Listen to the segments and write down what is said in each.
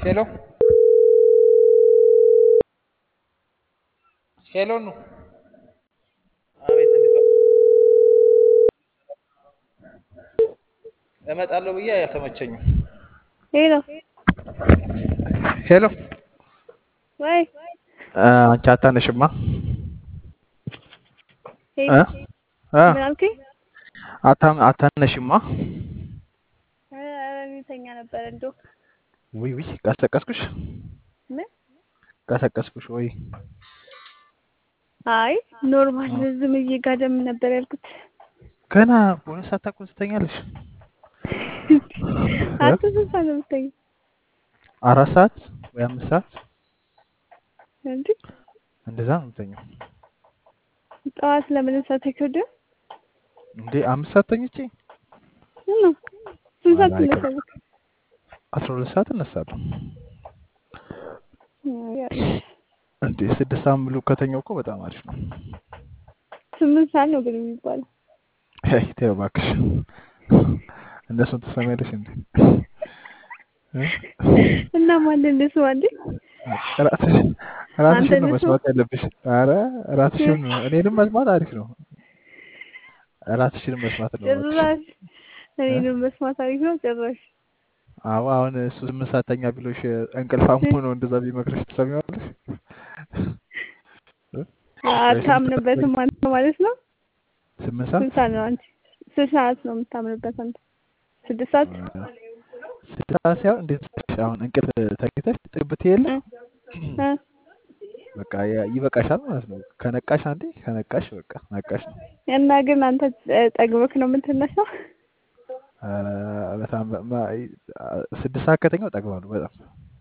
ሄሎ ሄሎ ኑ አቤት፣ እንዴት ዋልሽ? እመጣለሁ ብዬ አልተመቸኝም። ሄሎ ሄሎ ወይ አንቺ አታነሽማ? ሄሎ እ እ ምን አልከኝ? አታም አታነሽማ? ኧረ ኧረ እኔ ተኛ ነበር እንደው ውይ ውይ፣ ቀሰቀስኩሽ ምን ቀሰቀስኩሽ ወይ? አይ ኖርማል ዝም ብዬ ጋደም ነበር ያልኩት። ገና በሆነ ሰዓት እኮ ትተኛለሽ። አንተ ስንት ሰዓት ነው የምትተኛው? አራት ሰዓት ወይ አምስት ሰዓት እንዴ እንደዛ ነው የምተኛው። ጠዋት ለምን ሰዓት አይከብድም? እንዴ አምስት ሰዓት ተኝቼ እና ስንት ሰዓት አላውቅም። ትነሳለህ? አስራ ሁለት ሰዓት እነሳለሁ። እንዴ ስድስት ሰዓት ሙሉ ከተኛው እኮ በጣም አሪፍ ነው። ስምንት ሰዓት ነው ግን የሚባለው። አይ ተይው እባክሽ፣ እነሱን ትሰሚያለሽ እንዴ? እ? እና ማን እንደሱ አንዴ ራስሽ ራስሽን ነው አንተ መስማት ያለብሽ። አረ ራስሽን ነው። እኔንም መስማት አሪፍ ነው። ራስሽን መስማት ነው እባክሽ። ጭራሽ እ? እኔንም መስማት አሪፍ ነው ጭራሽ አዎ አሁን እሱ ስምንት ሰዓት ተኛ ቢሎሽ እንቅልፋም ሆኖ እንደዛ ቢመክርሽ ትሰሚዋለሽ? እ? ወይስ አታምንበትም አንተ ማለት ነው። ስምንት ስንት ሰዓት ሰዓት ነው አንቺ? ስንት ሰዓት ነው የምታምንበት አንተ? ስድስት ሰዓት ስድስት ሰዓት ሳይሆን እንዴት መሰለሽ፣ አሁን እንቅልፍ ተኝተሽ ጥግብት የለ እ? እ? በቃ ያ- ይበቃሻል ማለት ነው። ከነቃሽ አንዴ ከነቃሽ በቃ ነቃሽ ነው። እና ግን አንተ ጠግበክ ነው የምትነሳው? ኧረ በጣም ማ- ስድስት ሰዓት ከተኛው እጠግባለሁ በጣም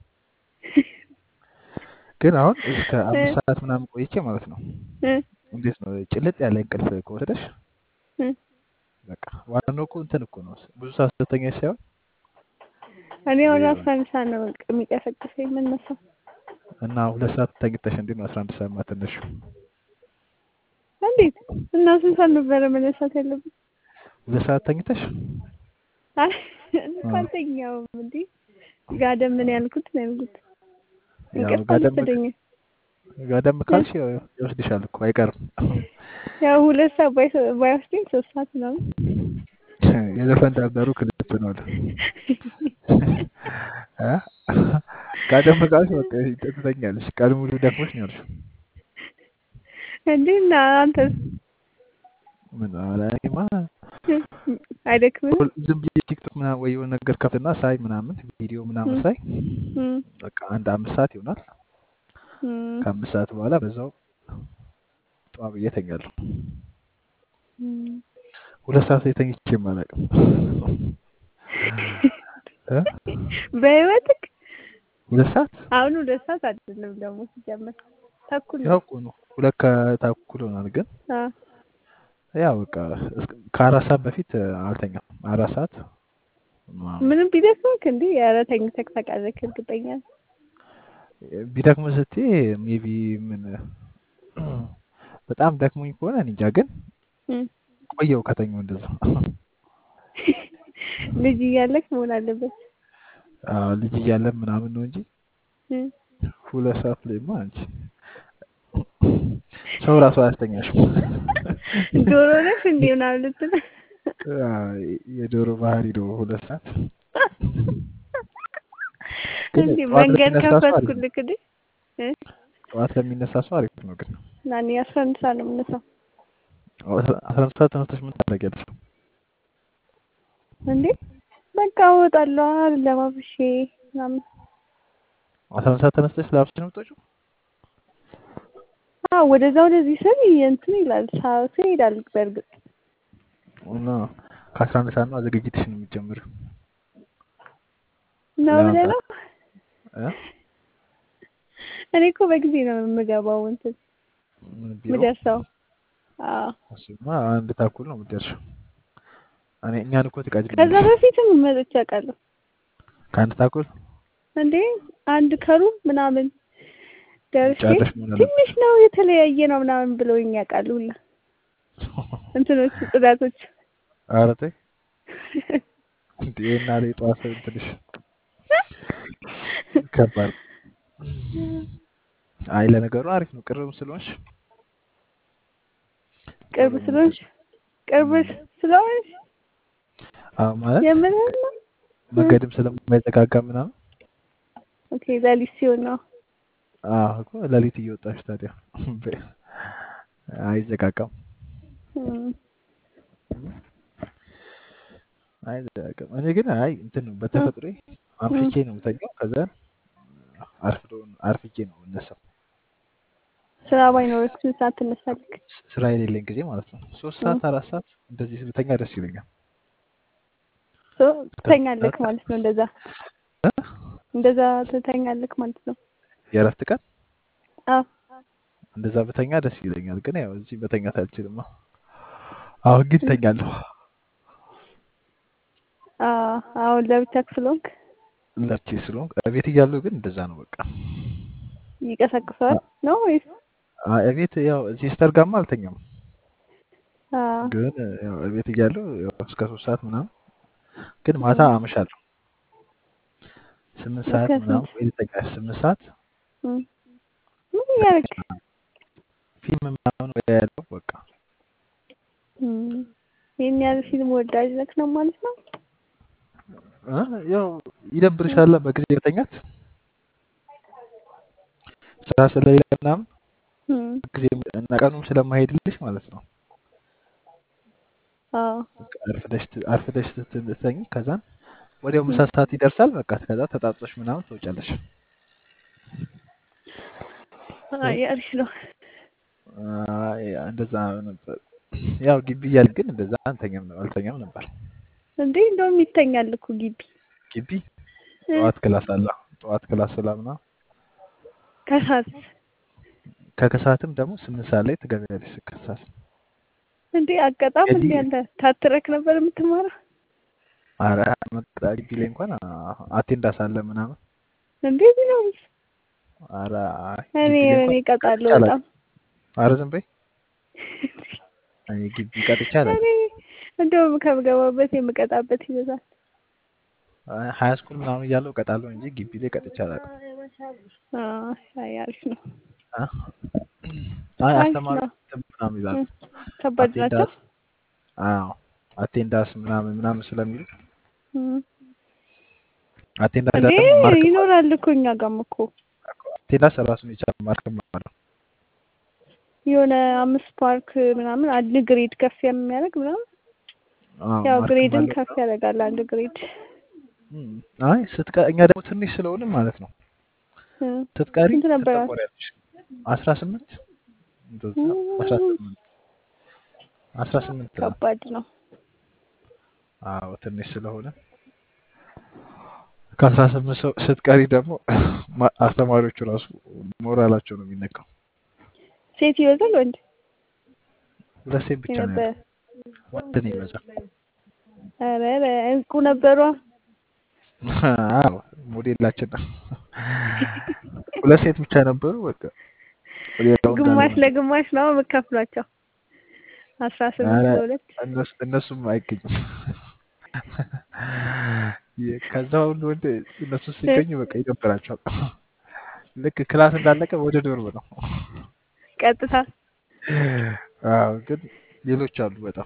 ግን አሁን እስከ አምስት ሰዓት ምናምን ቆይቼ ማለት ነው። እ? እንዴት ነው ጭልጥ ያለ እንቅልፍ ከወሰደሽ እ? በቃ ዋናው እኮ እንትን እኮ ነው ብዙ ሰዓት ስተኛሽ ሳይሆን እኔ ወደ አስራ አንድ ሰዓት ነው በቃ የሚቀሰቅሰኝ የምነሳው። እና ሁለት ሰዓት ተኝተሽ እንዴት ነው አስራ አንድ ሰዓት ማትነሺው? እንዴት እና ስንት ሰዓት ነበረ መነሳት ያለብኝ? ሁለት ሰዓት ተኝተሽ አይ እኔ እኮ አልተኛውም እንዴ ጋደም ምን ያልኩት ነው ያልኩት። ያው እንቅልፍ ጋደም አልወሰደኝም። ጋደም ካልሽ ያው ይወስድሻል እኮ አይቀርም። ያው ሁለት ሰዓት ባይወስ- ባይወስደኝ ሶስት ሰዓት ምናምን የዘፈን ዳርዳሩ ክልብ ነው አለ እ? ጋደም ካልሽ በቃ ትተኛለሽ። ቀን ሙሉ ደክሞሽ ነው ያልሽው። እንዴ እና አንተስ ምን ኧረ እኔማ አይደክምም? ሁል- ዝም ብዬ ቲክቶክ ምናምን ወይ የሆነ ነገር ከፍትና ሳይ ምናምን ቪዲዮ ምናምን እም፣ ሳይ እም፣ በቃ አንድ አምስት ሰዓት ይሆናል። እም፣ ከአምስት ሰዓት በኋላ በዛው ጠዋ ብዬ እተኛለሁ። እም። ሁለት ሰዓት ላይ ተኝቼ አላውቅም። እ? በህይወትክ ሁለት ሰዓት አሁን ሁለት ሰዓት አይደለም ደግሞ ሲጀመር ተኩል ያው ነው። እኮ ነው ሁለት ከተኩል ሆናል። ግን አ፣ ያው በቃ እስከ- ከአራት ሰዓት በፊት አልተኛም። አራት ሰዓት ምናምን ምንም ቢደክምክ እንዴ ኧረ ተኝተክ ታውቃለህ እርግጠኛ ነኝ። ቢደክም ስትይ ሜቢ ምን በጣም ደክሞኝ ከሆነ እኔ እንጃ። ግን እም። ቆየው ከተኛው እንደዛ ልጅ እያለክ መሆን አለበት። አዎ፣ ልጅ እያለን ምናምን ነው እንጂ እም። ሁለት ሰዓት ላይማ አንቺ ሰው ራሱ አያስተኛሽም። ዶሮ ነሽ እንዴ ምናምን ልትል አዎ፣ የዶሮ ባህሪ ነው ሁለት ሰዓት። ግን እንዴ ጠዋት መንገድ ለሚነሳ ሰው አሪፍ ነው። ከፈትኩልክ እንዴ እ? ጠዋት ለሚነሳ ሰው አሪፍ ነው። ግን እና እኔ አስራ አንድ ሰዓት ነው የምነሳው። አስራ አንድ ሰዓት ተነስተሽ ምን ታደርጊያለሽ? እንዴ በቃ እወጣለሁ ለባብሼ ምናምን። አስራ አንድ ሰዓት ተነስተሽ ለብሰሽ ነው የምትወጪው? አዎ ወደዛ ወደዚህ ስል እንትን ይላል ሰዓቱ ይሄዳል። በእርግጥ እና ከአስራ አንድ ሰዓት ነው ዝግጅትሽ ነው የሚጀምሪው ነው ብለህ ነው? እ? እኔ እኮ በጊዜ ነው የምገባው እንትን ምን ቢሮ የምደርሰው። አዎ እሱማ አንድ ተኩል ነው የምትደርሺው። እኔ እኛን እኮ ከዛ ትቀድሚያለሽ። በፊትም መጥቼ አውቃለሁ። ከአንድ ተኩል እንዴ አንድ ከሩብ ምናምን ደርሼ ጨርሽ መሆን አለበት። ትንሽ ነው የተለያየ ነው ምናምን ብለውኝ ያውቃሉ ሁላ እንትኖች ጽዳቶች ኧረ ተይ እንዴ እና ላይ ጠዋት ትንሽ ከባድ አይ ለነገሩ አሪፍ ነው ቅርብም ስለሆንሽ ቅርብ ቶሎ ስለሆንሽ ቅርብ ስለሆንሽ አዎ ማለት የምልህን ነው። መንገድም ስለማይዘጋጋ ምናምን ኦኬ ሌሊት ሲሆን ነው። አዎ እኮ ሌሊት እየወጣሽ ታዲያ አይዘጋጋም እም፣ አይዘጋጋም እኔ ግን አይ እንትን ነው በተፈጥሮ አምሽቼ ነው የምተኛው ከዛ አርፍዶ አርፍጄ ነው የምነሳው ስራ ባይኖርህ ስንት ሰዓት ትነሳለህ? ስራ የሌለኝ ጊዜ ማለት ነው ሶስት ሰዓት አራት ሰዓት እንደዚህ ብተኛ ደስ ይለኛል ሶ ትተኛለህ ማለት ነው። እንደዛ እንደዛ ትተኛለህ ማለት ነው። የእረፍት ቀን አዎ እንደዛ ብተኛ ደስ ይለኛል ግን ያው እዚህ መተኛት አልችልም አሁን ግን ተኛለሁ አዎ አሁን ለብቻህ ስለሆንክ ለብቼ ስለሆንኩ ቤት እያለሁ ግን እንደዛ ነው በቃ ይቀሰቅሰዋል ነው ወይስ? አይ እቤት ያው እዚህ ስተርጋማ አልተኛም አዎ ግን ያው እቤት እያለሁ ያው እስከ ሶስት ሰዓት ምናምን ግን ማታ አመሻለሁ ስምንት ሰዓት እስከ ምናምን ስንት? ወይ ልተኛ ስምንት ሰዓት እም፣ ምን እያደረግህ? ፊልም ምናምን ወይ ያለው በቃ እም፣ ይሄን ያህል ፊልም ወዳጅ ነህ ነው ማለት ነው? እ ያው ይደብርሻል በጊዜ መተኛት ስራ ስለሌለ ምናምን እም፣ ጊዜ እና ቀኑም ስለማይሄድልሽ ማለት ነው አዎ በቃ አርፍደሽ ት- አርፍደሽ ስትተኝ ከዛን ወዲያው ምሳ ሰዓት ይደርሳል በቃ ከዛ ተጣጥቶሽ ምናምን ትወጫለሽ አይ አሪፍ ነው። አይ እንደዛ ነበር ያው ግቢ እያለ ግን እንደዛ አንተኛም ነው አልተኛም ነበር እንዴ እንደውም ይተኛል እኮ ግቢ ግቢ እ፣ ጠዋት ክላስ አለ ጠዋት ክላስ ስላምና ከሰዓት ከከሰዓትም ደግሞ ስምንት ሰዓት ላይ ትገቢያለሽ ከሰዓት እንዴ አጋጣም እንዴ እዚህ አንተ ታትረክ ነበር የምትማረው ኧረ መጣ ግቢ ላይ እንኳን አቴንዳንስ አለ ምናምን እንዴ ቢሆን ኧረ እኔ ግቢ ላይ እኔ እንኳን እቀጣለሁ ቀጥቼ በጣም አላውቅም ኧረ ዝም በይ እኔ ግቢ ቀጥቼ እኔ አላውቅም እንደውም ከምገባበት የምቀጣበት ይበዛል። ሀያ ስኩል ምናምን እያለሁ እቀጣለሁ እንጂ ግቢ ላይ ቀጥቼ አላውቅም አዎ አይ አሪፍ ነው። አ? አይ አሪፍ አስተማሪዎች ነው። እንትን ምናምን ይላሉ እ፣ ከባድ ናቸው። አቴንዳንስ አዎ አቴንዳንስ ምናምን ምናምን ስለሚሉ እም፣ አቴንዳንስ እንዴ ደግሞ ማርክ ይኖራል እኮ እኛ ጋርም እኮ አቴንዳንስ ራሱን የቻለ ማርክ አለው የሆነ አምስት ፓርክ ምናምን አንድ ግሬድ ከፍ የሚያደርግ ምናምን አዎ ያው ማርክም ግሬድን አለው ከፍ ያደርጋል አንድ ግሬድ እም፣ አይ ስትቀ እኛ ደግሞ ትንሽ ስለሆንም ማለት ነው እ፣ ስትቀሪ ስንት ነበራል? ትጠቆሪያለሽ አስራ ስምንት እንደዛ አስራ ስምንት አስራ ስምንት ነው ከባድ ነው። አዎ ትንሽ ስለሆነ ከአስራ ስምንት ሰው ስትቀሪ ደግሞ ማ- አስተማሪዎቹ ራሱ ሞራላቸው ነው የሚነካው ሴት ይበዛል ወንድ ሁለት ሴት ብቻ ነው የነበረ? ያለው ወንድ ነው ይበዛል ኧረ ኧረ እንቁ ነበሯ። አዎ ሞዴላችን ነው ሁለት ሴት ብቻ ነበሩ በቃ ሌላው እንዳለ ግማሽ ነው። ለግማሽ ነው የምከፍሏቸው። አስራ ስምንት ኧረ ለሁለት እነሱ- እነሱም አይገኙም የ- ከዛ ሁሉ ወንድ እነሱ ሲገኙ በቃ ይደብራቸዋል ልክ ክላስ እንዳለቀ ወደ ዶርም ነው ቀጥታ አዎ ግን ሌሎች አሉ በጣም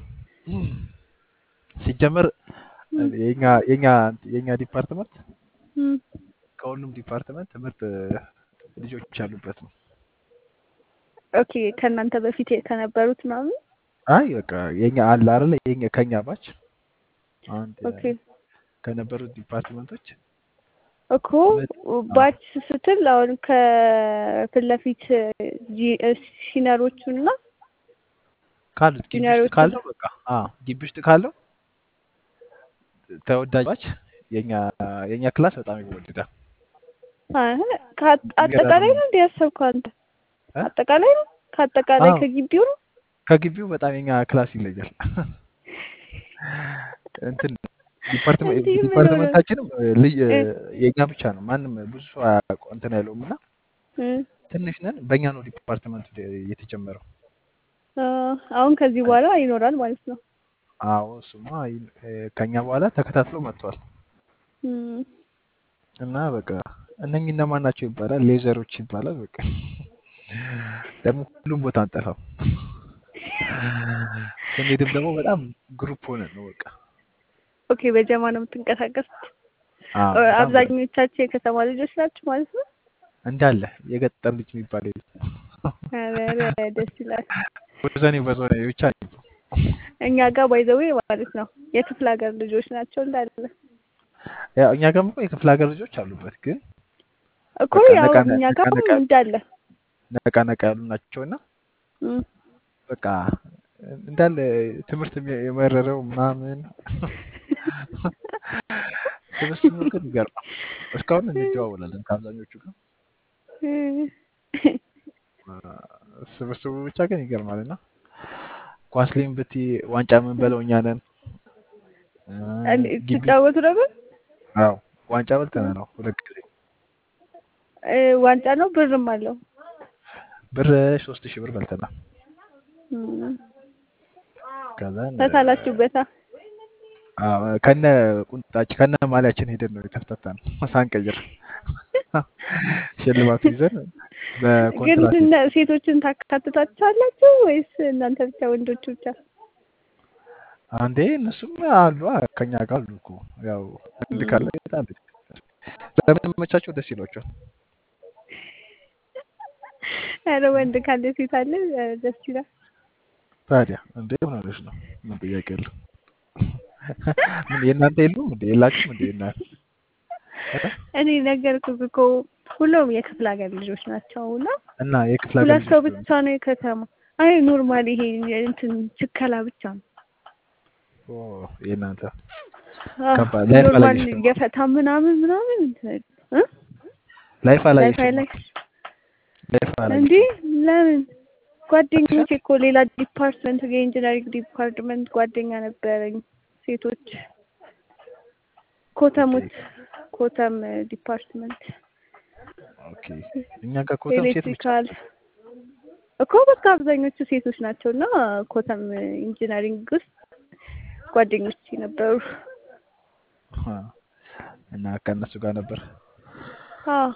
ሲጀመር የኛ የኛ የኛ ዲፓርትመንት እም፣ ከሁሉም ዲፓርትመንት ምርጥ ልጆች ያሉበት ነው። ኦኬ ከእናንተ በፊት ከነበሩት ምናምን አይ በቃ የኛ አለ አይደለ የኛ ከኛ ባች አንድ ኦኬ ከነበሩት ዲፓርትመንቶች እኮ ባች ስትል አሁን ከፊት ለፊት ጂ- ሲነሮቹን እና ካሉት ግቢ ውስጥ ሲኒየሮቹ ካለው በቃ አዎ ግቢ ውስጥ ካለው ተወዳጅ ባች የኛ የኛ ክላስ በጣም ይወደዳል። አህ፣ ከአጥ- አጠቃላይ ነው እንደ ያሰብከው አንተ? እ? አጠቃላይ ነው ከአጠቃላይ አዎ። ከግቢው ነው? ከግቢው በጣም የኛ ክላስ ይለያል። እንትን ዲፓርትመንት እንዲህ ምን ዲፓርትመንታችንም ልይ እ? የኛ ብቻ ነው። ማንም ብዙ ሰው አያውቀው እንትን አይለውም እና እ፣ ትንሽ ነን። በእኛ ነው ዲፓርትመንቱ የተጀመረው። አ፣ አሁን ከዚህ በኋላ ይኖራል ማለት ነው። አዎ እሱማ ይ- እ፣ ከኛ በኋላ ተከታትሎ መጥቷል እም፣ እና በቃ እነኚህ እነማን ናቸው ይባላል። ሌዘሮች ይባላል። በቃ ደግሞ ሁሉም ቦታ አንጠፋም። ስንሄድም ደግሞ በጣም ግሩፕ ሆነን ነው በቃ ኦኬ በጀማ ነው የምትንቀሳቀሱት? አዎ፣ በጣም በጣም አብዛኞቻችሁ የከተማ ልጆች ናቸው ማለት ነው? እንዳለ የገጠር ልጅ የሚባል የለም። ኧረ ደስ ይላል። ወዘኔ በዞኔ ብቻ ነው። እኛ ጋር ባይዘዌ ማለት ነው የክፍለ ሀገር ልጆች ናቸው እንዳለ ያው እኛ ጋርም እኮ የክፍለ ሀገር ልጆች አሉበት፣ ግን እኮ በቃ ያው ነቃ እኛ ነቃ ጋር ነቃ እንዳለ ነቃ ነቃ ያሉ ናቸውና እም። በቃ እንዳለ ትምህርት የሚ- የመረረው ምናምን ስብስቡ ግን ይገርማል። እስካሁን እንደዋወላለን ከአብዛኞቹ ጋር ስብስቡ ብቻ ግን ይገርማል። እና ኳስ ላይም ብትይ ዋንጫ የምንበለው እኛ ነን። እ እንዴ ግቢ ትጫወቱ ነበር? አዎ ዋንጫ በልተናል። አዎ ሁለት ጊዜ እ ዋንጫ ነው ብርም አለው። ብር ሶስት ሺህ ብር በልተናል። እም። ከዛን ተሳላችሁበታ? አዎ ከነ ቁንጣችን ከነ ማሊያችን ሄደን ነው የተፍታታን ሳንቀይር ሽልማቱ ይዘን ግን በኮንትራት እነ ሴቶችን ታካትታችኋላችሁ ወይስ እናንተ ብቻ ወንዶቹ ብቻ? አንዴ እነሱም አሉ አ፣ ከኛ ጋር አሉ እኮ ያው ወንድ እም። ካለ ይጣል ለምን መቻቸው ደስ ይሏቸዋል። ኧረ ወንድ ካለ ሴት አለ ኧረ ደስ ይላል። ታዲያ እንዴ ምን ሆነሽ ነው? ምን ጥያቄ የለው? ምን የእናንተ የሉም እንዴ? የላችሁም እንዴ እናንተ? እ? እኔ ነገርኩህ እኮ ሁሉም የክፍለ ሀገር ልጆች ናቸው እና እና የክፍለ ሀገር ሁለት ሰው ልጆች ብቻ ነው የከተማ። አይ ኖርማል ይሄ እንትን ችከላ ብቻ ነው። ኦ የእናንተ አህ ከባድ ላይፍ ኖርማል አላየሽም? የፈታ ምናምን ምናምን እንትን እ ላይፍ ላይፍ አላየሽም? አይላይ ላይፍ እንዴ አላየሽም? ለምን ጓደኞቼ አትሻ እኮ ሌላ ዲፓርትመንት የኢንጂነሪንግ ዲፓርትመንት ጓደኛ ነበረኝ ሴቶች ኦኬ ኮተሞች ኮተም ዲፓርትመንት ኦኬ እኛ ጋር ኮተም ሴት ብቻ ኤሌክትሪካል እኮ በቃ አብዛኞቹ ሴቶች ናቸው እና ኮተም ኢንጂነሪንግ ውስጥ ጓደኞች ነበሩ። አ፣ እና ከእነሱ ጋር ነበር። አዎ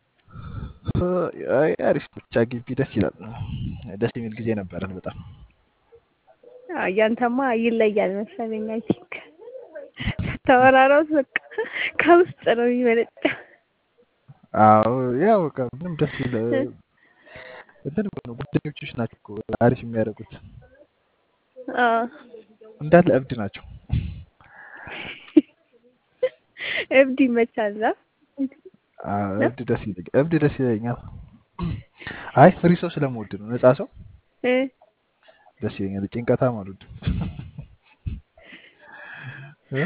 አይ አሪፍ ብቻ ግቢ ደስ ይላል። ደስ የሚል ጊዜ ነበረን በጣም። አዎ፣ ያንተማ ይለያል መሰለኝ። አይ ቲንክ ስታወራራው በቃ ከውስጥ ነው የሚመነጨ። አዎ ያው በቃ ምንም ደስ ይል እንትን እኮ ነው ጓደኞችሽ ናቸው እኮ አሪፍ የሚያደርጉት አዎ እንዳለ እብድ ናቸው። እብድ ይመቻል። አ? አዎ እብድ ደስ ይለኛል። እብድ ደስ ይለኛል። አይ ፍሪ ሰው ስለምወድ ነው። ነፃ ሰው እ ደስ ይለኛል። ጭንቀታም አልወድም። እ?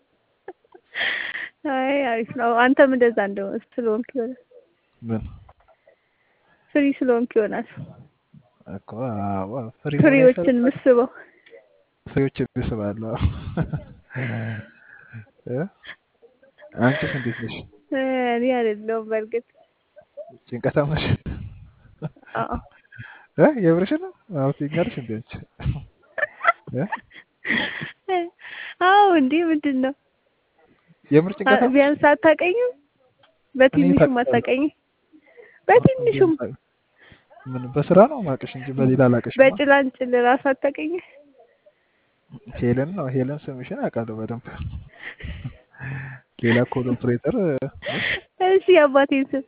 አይ አሪፍ ነው። አንተም እንደዛ እንደው ስለሆንክ ይሆናል ምን ፍሪ ስለሆንክ ይሆናል እኮ አዎ ፍሪ መሆን ፍሪዎችን አይሻልም? ምስበው። ፍሬዎች ይስባሉ። እ? አንቺስ እንዴት ነሽ? እ፣ እኔ አይደለሁም በእርግጥ ጭንቀታም ነሽ? አዎ እ? የምርሽን ነው? አዎ ትይኛለሽ እንዴ አንቺ? እ? አዎ እንዴ ምንድን ነው የምር አ- ጭንቀታም ነሽ? ቢያንስ አታውቀኝም? እኔ በትንሹም ታውቃለሁ። አታውቀኝም? በትንሹም ምን በስራ ነው ማቅሽ እንጂ በሌላ አላቅሽማ። በጭላንጭል ራሱ አታውቀኝም? ሄለን ነው ሄለን ስምሽን አውቃለሁ በደንብ። ሌላ ኮል ኦፕሬተር እሺ የአባቴን ስም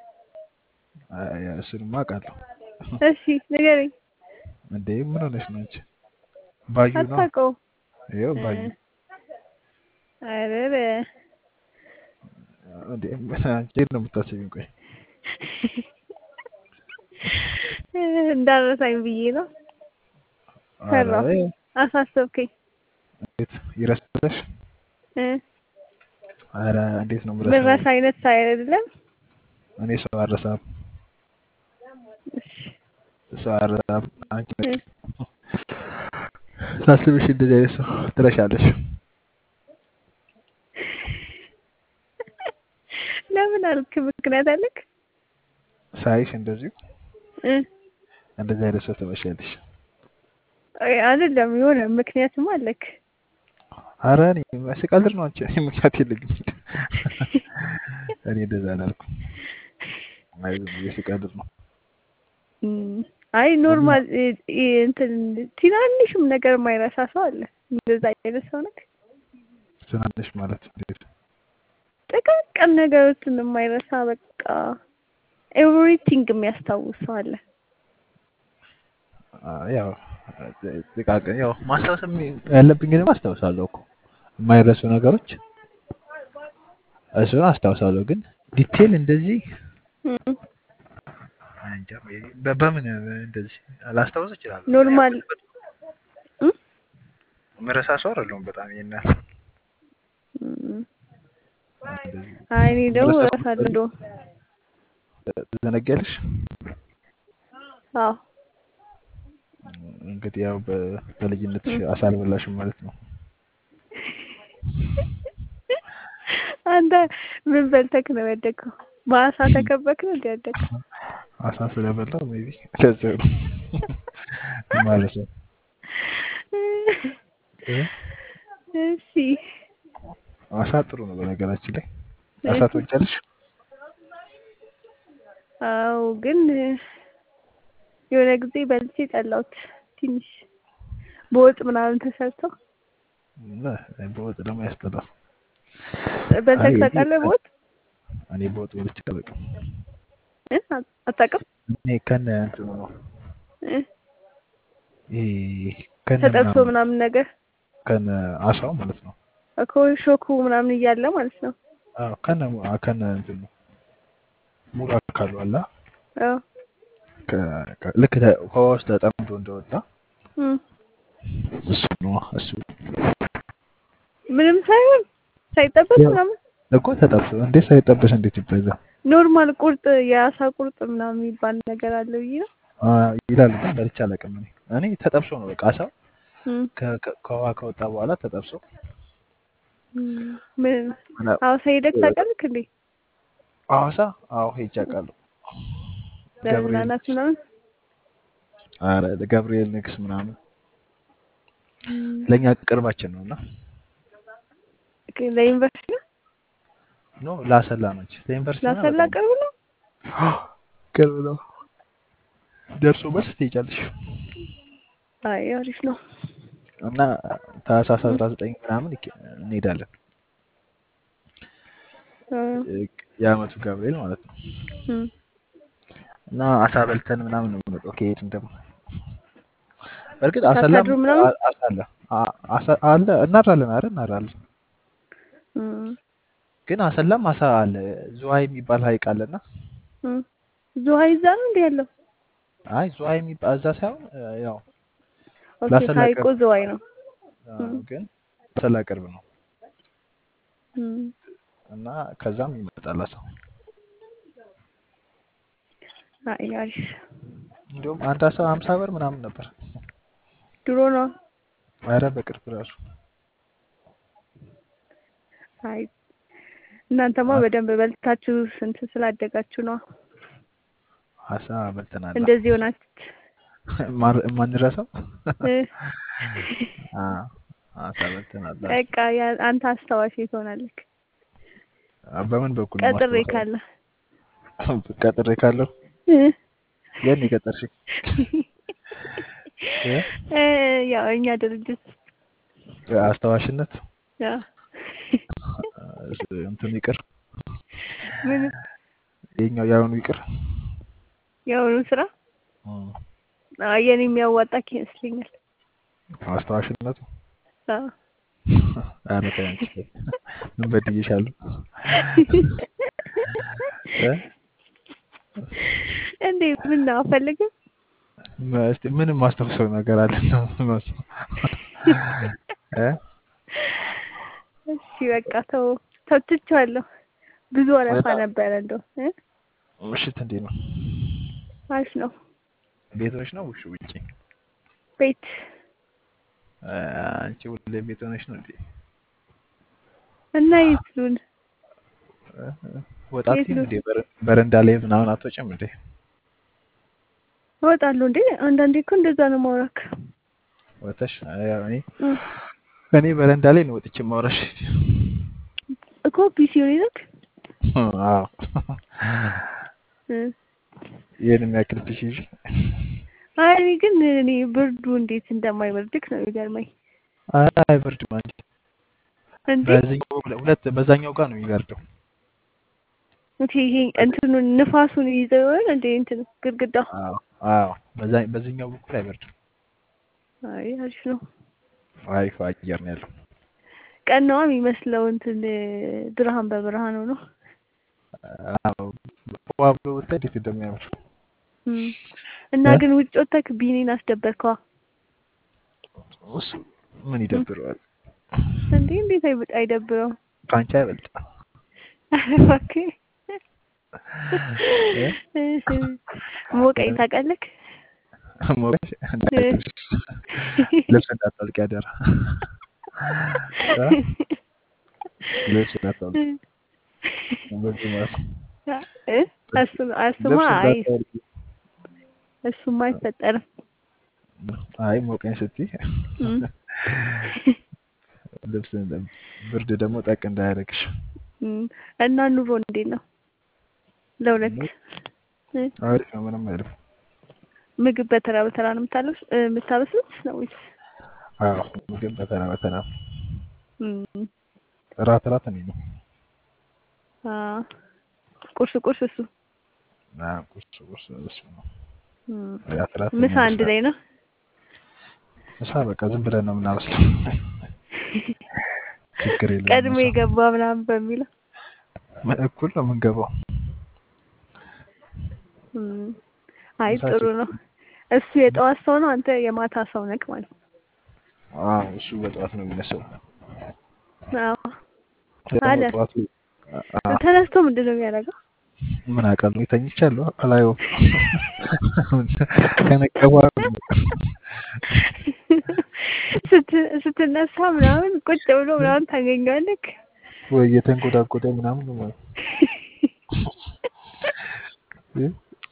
እሱንማ አውቃለሁ። እሺ ንገረኝ። እንዴ ምን ሆነሽ ነው አንቺ? ባዩ ነው አታውቀውም? ይኸው እ፣ ባዩ። ኧረ ኧረ እንዴ ምን አንቺ እንዴት ነው የምታስቢኝ? ቆይ እንዳረሳኝ ብዬ ነው። ኧረ ፈራሁ፣ አሳሰብከኝ። እንዴት ይረሳሽ? እ፣ ኧረ እንዴት ነው ምረሳ የምረሳው? አይነት ሳይ አይደለም። እኔ ሰው አልረሳም፣ እሺ፣ ሰው አልረሳም። አንቺ እ፣ ነሽ ሳስብሽ እንደዚህ አይነት ሰው ትረሻለሽ። ለምን አልክ? ምክንያት አለክ? ሳይሽ እንደዚሁ እ፣ እንደዚህ አይነት ሰው ትመስያለሽ። አይ፣ አይደለም የሆነ ምክንያትም አለክ። ኧረ እኔ ስቀልድ ነው አንቺ። እኔ ምክንያት የለኝም። እኔ እንደዛ አላልኩም። አይ ዝም ብዬ ስቀልድ ነው። እም፣ አይ ኖርማል እ- እ- እንትን ትናንሽም ነገር የማይረሳ ሰው አለ። እንደዛ አይነት ሰው ነህ? ትናንሽ ማለት እንዴት? ጥቃቅን ነገሮችን የማይረሳ በቃ ኤቭሪቲንግ የሚያስታውስ ሰው አለ። አ፣ ያው ጥቃቅን ያው ማስታወስ ያለብኝ ግን አስታውሳለሁ እኮ የማይረሱ ነገሮች እሱን አስታውሳለሁ። ግን ዲቴል እንደዚህ እም፣ እንጃ በ- በምን እንደዚህ ላስታውስ እችላለሁ። ግን ያው ኖርማል እም፣ ምረሳ ሰው አይደለሁም በጣም ይሄን ያህል እም። እንደዚህ አይ እኔ ደግሞ ምረሳ እረሳለሁ እንደውም። ትዘነጊያለሽ። አዎ እንግዲህ ያው በ- በልጅነትሽ አሳልበላሽም ማለት ነው። አንተ ምን በልተክ ነው ያደግከው? በአሳ ተከበክ ነው እንደ ያደግከው? አሳ ስለበላው ሜይ ቢ ለዚያው ነው ማለት ነው። እ? እሺ አሳ ጥሩ ነው በነገራችን ላይ። አሳ እሺ። ትወጫለሽ? አዎ ግን የሆነ ጊዜ በልቼ ጠላሁት ትንሽ በወጥ ምናምን ተሰርቶ እና በወጥ ደግሞ ያስጠላል። በልተክ አይ እኔ ታውቃለህ? በወጥ እኔ በወጥ በልቼ አላውቅም። እ? አታውቅም? እኔ ከነ እንትኑ ነው እ? ይሄ ከነ ተጠብሶ ምናምን ምናምን ነገር ከነ አሳው ማለት ነው። እኮ ሾኩ ምናምን እያለ ማለት ነው። አዎ ከነ አ ከነ እንትኑ ሙሉ አካሉ አለ አዎ ከ- ከ- ልክ ተ- ከውሃ ውስጥ ተጠምዶ እንደወጣ እም። እሱ ነው እሱ ምንም ሳይሆን ሳይጠበስ ያው ምናምን እኮ ተጠብሶ እንዴት ሳይጠበስ እንዴት ይበዛ ኖርማል ቁርጥ የአሳ ቁርጥ ምናምን የሚባል ነገር አለ ብዬ ነው። አ፣ ይላሉ ግን በልቼ አላውቅም። እኔ እኔ ተጠብሶ ነው በቃ አሳው እም። ከ- ከ- ከውሃ ከወጣ በኋላ ተጠብሶ እም። ምን ምና- ሐዋሳ ሄደክ ታውቃለህ እንዴ? ሐዋሳ አዎ ሄጄ አውቃለሁ። ገብርኤል ለመዝናናት ምናምን ኧረ ገብርኤል ንግስ ምናምን እም። ለእኛ ቅርባችን ነው እና ለዩኒቨርሲቲ ነው ኖ ላሰላ ነች ለዩኒቨርሲቲ ነው ላሰላ በጣም ቅርብ ነው። ቅርብ ነው። ደርሶ መልስ ትሄጃለሽ አይ አሪፍ ነው። እና ታህሳስ አስራ ዘጠኝ ምናምን ይኬ- እንሄዳለን እ፣ የአመቱ ገብርኤል ማለት ነው። እም። እና አሳ በልተን ምናምን ነው የምንመጣው ከሄድን ደግሞ በእርግጥ አሰላም ሳታድሩ ምናምን አ- አሳ አለ አ- አሳ- አለ እናድራለን አይደል እናድራለን እም። ግን አሰላም አሳ አለ ዝዋይ የሚባል ሀይቅ አለና እም። ዝዋይ ይዛ ነው እንዴ ያለው? አይ ዝዋይ የሚባል እዛ ሳይሆን እ፣ ያው ኦኬ ላሰላ ሀይቁ ቅርብ ዝዋይ ነው። አ፣ እም። ግን አሰላ ቅርብ ነው እም። እና ከዛም ይመጣል አሳው አይ አሪፍ እንዲሁም አንድ አሳ ሀምሳ ብር ምናምን ነበር ድሮ ነው። ኧረ በቅርብ ራሱ አይ እናንተማ አ- በደንብ በልታችሁ ስንት ስላደጋችሁ ነው አሳ በልተናል እንደዚህ ሆናችሁት። ማር- የማንረሳው እ፣ አ፣ አሳ በልተናል በቃ ያ- አንተ አስታዋሽ ትሆናለህ። አ፣ በምን በኩል ነው ቀጥሬ ማስታወሰው ካለ ቀጥሬ ካለው እ፣ የት ነው የቀጠርሽኝ እ? እ፣ ያው እኛ ድርጅት አስታዋሽነት ያ እንትን ይቅር ምን የኛው ያሁኑ ይቅር የአሁኑ ስራ እም፣ አይ የኔ የሚያዋጣክ ይመስለኛል። አስታዋሽነቱ አዎ። ኧረ ተይ አንቺ ተይ። ምን በድዬሻለሁ እ? እንዴ ምን ነው አፈልግም? ም- እስቲ ምንም ማስታውሰው ነገር አለ ነው የምመስለው። እ? እሺ በቃ ተው ተውትቼዋለሁ። ብዙ ወረፋ በጣም ነበረ እንደው እ? ምሽት እንዴት ነው? አሪፍ ነው። ቤቶች ነው ውሽ ውጪ? ቤት እ፣ አንቺ ሁሌ ቤት ሆነሽ ነው እንዴ? እና ይትሉን እ? ወጣት የት እንዴ? በር- በረንዳ ላይ ምናምን አትወጭም እንዴ? እወጣለሁ እንዴ አንዳንዴ እኮ እንደዛ ነው ማውራክ ወተሽ ያው እኔ እ። እኔ በረንዳ ላይ ነው ወጥቼ ማውራሽ። እኮ ፒሲውን ይዘክ አዎ እ ይህን የሚያክል ፊሽ ይዤ አይ እኔ ግን እኔ ብርዱ እንዴት እንደማይበርድክ ነው የሚገርመኝ። አይ አይበርድም አንቺ እንዴ በዚህኛው ሁለት በዛኛው ጋር ነው የሚበርደው። እንዴ ይሄ እንትኑን ንፋሱን ይዘው ይሆን እንዴ እንትን ግድግዳው? አዎ አዎ በዛ በዚህኛው በኩል አይበርድም። አይ አሪፍ ነው። አሪፍ አየር ነው ያለው። ቀን ነው የሚመስለው እንትን ብርሃን በብርሃን ሆኖ አዎ ዋ ብሎ ብታይ እንዴት እንደሚያምር እም። እና እ? ግን ውጭ ወጥተክ ቢኒን አስደበርከዋ እሱ ምን ይደብረዋል? እንዴ? እንዴት አይበ- አይደብረው? ከአንቺ አይበልጥ። ኧረ እባክህ እ? ሞቀኝ ታውቃለህ? ሞቀሽ እንዳይደርስ ልብስ እንዳታወልቂ አደራ። እ? ልብስ እንዳታወልቂ በዚህ ማለት ነው። እ? እሱ- እሱማ ልብስ አይ እንዳታወልቂ። እሱማ አይፈጠርም። አይ ሞቀኝ ስትይ እም። ልብስ ብርድ ደግሞ ጠቅ እንዳያደርግሽ። እም። እና ኑሮ እንዴት ነው? ለሁለት እ? አሪፍ ነው፣ ምንም አይልም። ምግብ በተራ በተራ ነው የምታለብስ እ፣ የምታበስሉት ነው ወይስ? አዎ ምግብ በተራ በተራ እም። እራት እራት እኔ ነው። አ ቁርስ ቁርስ እሱ አዎ ቁርስ ቁርስ እሱ ነው። እም። እራት እራት እኔ ምሳ አንድ አበስላለሁ። ላይ ነው? ምሳ በቃ ዝም ብለን ነው የምናበስለው። ችግር የለውም። ቀድሞ ምሳ የገባ ምናምን በሚለው እኩል ነው የምንገባው። እም። አይ ምሳ ጥሩ ችግር ነው። እሱ የጠዋት ሰው ነው፣ አንተ የማታ ሰው ነክ ማለት ነው። አዎ እሱ በጠዋት ነው የሚነሳው። አዎ ደግሞ አለ ጠዋት አ- ተነስቶ ምንድን ነው የሚያደርገው? ምን አውቃለሁ ተኝቻለሁ አላየውም። ከነቃ በኋላ ነው የሚነቃው። ስት- ስትነሳ ምናምን ቁጭ ብሎ ምናምን ታገኘዋለህ። ወይ እየተንቆዳቆደ ምናምን ነው ማለት ነው።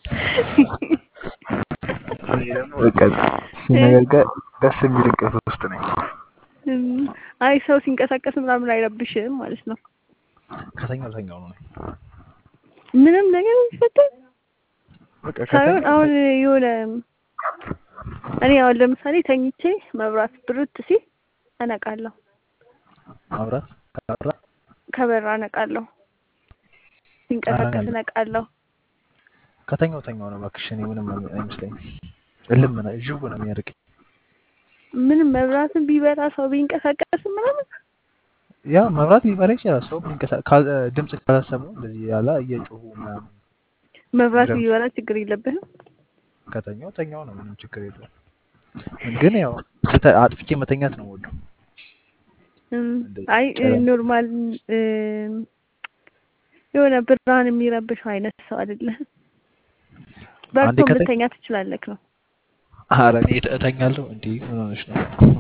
እኔ ደግሞ በቃ ሲነጋጋ ደስ የሚል እንቅልፍ ውስጥ ነኝ። እም፣ አይ ሰው ሲንቀሳቀስ ምናምን አይረብሽም ማለት ነው። ከተኛው ተኛው ነው። ምንም ነገር ቢፈጠር በቃ ሳይሆን ከተኛው አሁን የሆነ እኔ አሁን ለምሳሌ ተኝቼ መብራት ብርት ሲል እነቃለሁ፣ ማብራት ካበራ ከበራ እነቃለሁ፣ ሲንቀሳቀስ ኧረ እነቃለሁ። ከተኛው ተኛው ነው እባክሽ። እኔ ምንም አይመስለኝም። እልም ነው ዥው ነው የሚያደርገኝ። ምንም መብራትን ቢበራ ሰው ቢንቀሳቀስ ምናምን ያ መብራት ሊበራ ይችላል። ሰው ቢንቀሳ- ካል- ድምፅ ካላሰሙ እንደዚህ ያለ እየጮሁ ምናምን መብራት ድምፅ ቢበራ ችግር የለብህም። ከተኛው ተኛው ነው፣ ምንም ችግር የለውም። ግን ያው ስተ- አጥፍቼ መተኛት ነው የምወደው። እም፣ እንደዚህ አይ ጨለማ ኖርማል እም፣ የሆነ ብርሃን የሚረብሸው አይነት ሰው አይደለህም። አንዴ በርቶ ከተኛ ልተኛ ትችላለህ ነው። ኧረ እኔ እተ- እተኛለሁ። እንዲህ ምን ሆነሽ ነው?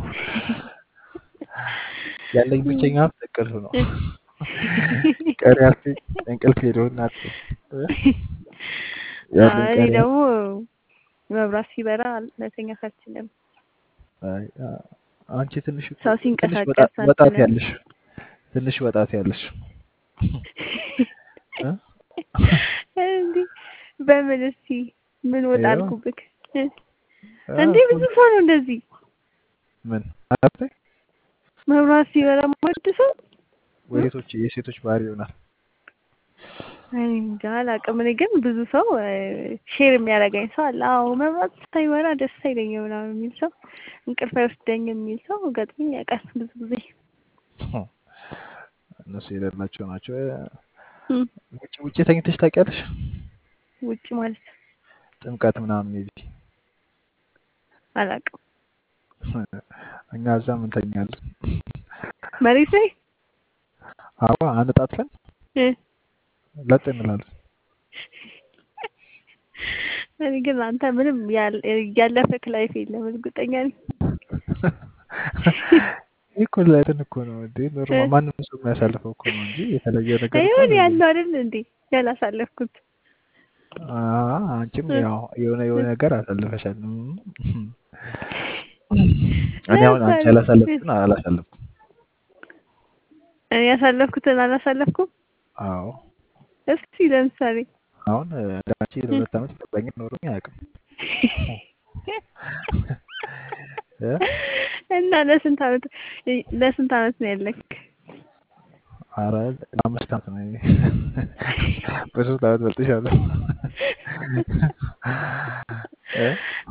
ያለኝ ብቸኛ ሀብት እንቅልፍ ነው። ቀሪ ሀብቴ እንቅልፍ ሄዶ እናት ያለኝ እኔ ቀሪ ደግሞ መብራት ሲበራ ልተኛት አልችልም። አይ፣ አ- አንቺ ትንሽ እኮ ሰው ትንሽ ሲንቀሳቀስ ወጣ- ወጣት አልችልም። ያለሽ ትንሽ ወጣት ያለሽ እ? እንዴ በምን እስቲ ምን ወጣ ይኸው አልኩብክ? እ? አ፣ እንዴ ብዙ ሰው ነው እንደዚህ ምን አቤ መብራት ሲበራ የማይወድ ሰው እ? ወዴቶች የሴቶች ባህሪ ይሆናል። እኔ እንጃ አላውቅም። እኔ ግን ብዙ ሰው ሼር የሚያደርገኝ ሰው አለ። አዎ መብራት ሳይበራ ደስ አይለኝም ምናምን የሚል ሰው እንቅልፍ አይወስደኝም የሚል ሰው ገጥሞኝ ያውቃል ብዙ ጊዜ። እነሱ የሌላቸው ናቸው። እም፣ ውጭ ውጭ ተኝተሽ ታውቂያለሽ? ውጭ ማለት ጥምቀት ምናምን ሜቢ አላውቅም። እኛ እዛም እንተኛለን። መሬት ላይ አዋ አነጣጥፈን እ፣ ለጥ እንላለን። እኔ ግን አንተ ምንም ያል- ያለፈክ ላይፍ የለም እርግጠኛ ነኝ። ይህ እኮ ላይትን እኮ ነው እንዴ እ፣ ኖርማል ማንም ሰው የሚያሳልፈው እኮ ነው እንጂ የተለየ ነገር እኮ ይሁን አይደለም። ያለው አይደል እንዴ ያላሳለፍኩት አ አንቺም እ፣ ያው የሆነ የሆነ እ፣ ነገር አሳልፈሻል። እም። እኔ አሁን አንቺ ለምሳሌ እ፣ ያላሳለፍኩትን አላሳለፍኩም። እኔ ያሳለፍኩትን አላሳለፍኩም። አዎ እስቲ ለምሳሌ አሁን እንዳንቺ ለሁለት ዓመት ፍቅረኛ ኖሮኝ አያውቅም። እ? እና ለስንት ዓመት ለስንት ዓመት ነው ያለክ? ኧረ ለአምስት ዓመት ነው። እኔ በሶስት ዓመት በልጥሻለሁ። እ?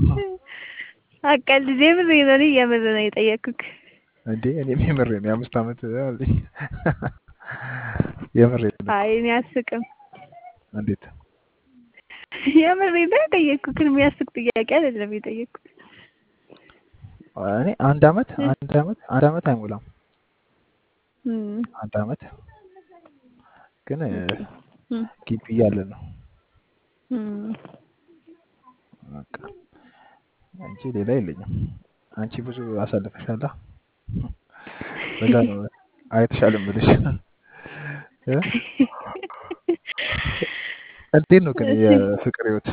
አቀልድ የምር ነው እኔ የምር ነው የጠየኩክ። እንዴ እኔም የምሬን ነው የአምስት ዓመት አለኝ። የምሬን ነው። አይ እኔ አስቅም። እንዴት የምሬን ነው የጠየኩክ። የሚያስቅ ጥያቄ አይደለም የጠየኩክ። እኔ አንድ ዓመት አንድ ዓመት አንድ ዓመት አይሞላም። እም፣ አንድ ዓመት ግን እ፣ እም፣ ግቢ እያለን ነው እም። በቃ እንጂ ሌላ የለኝም። አንቺ ብዙ አሳልፈሻላ። በዛ ነው አይተሻል እምልሽ። እ? እንዴት ነው ግን እሺ የፍቅር ህይወት?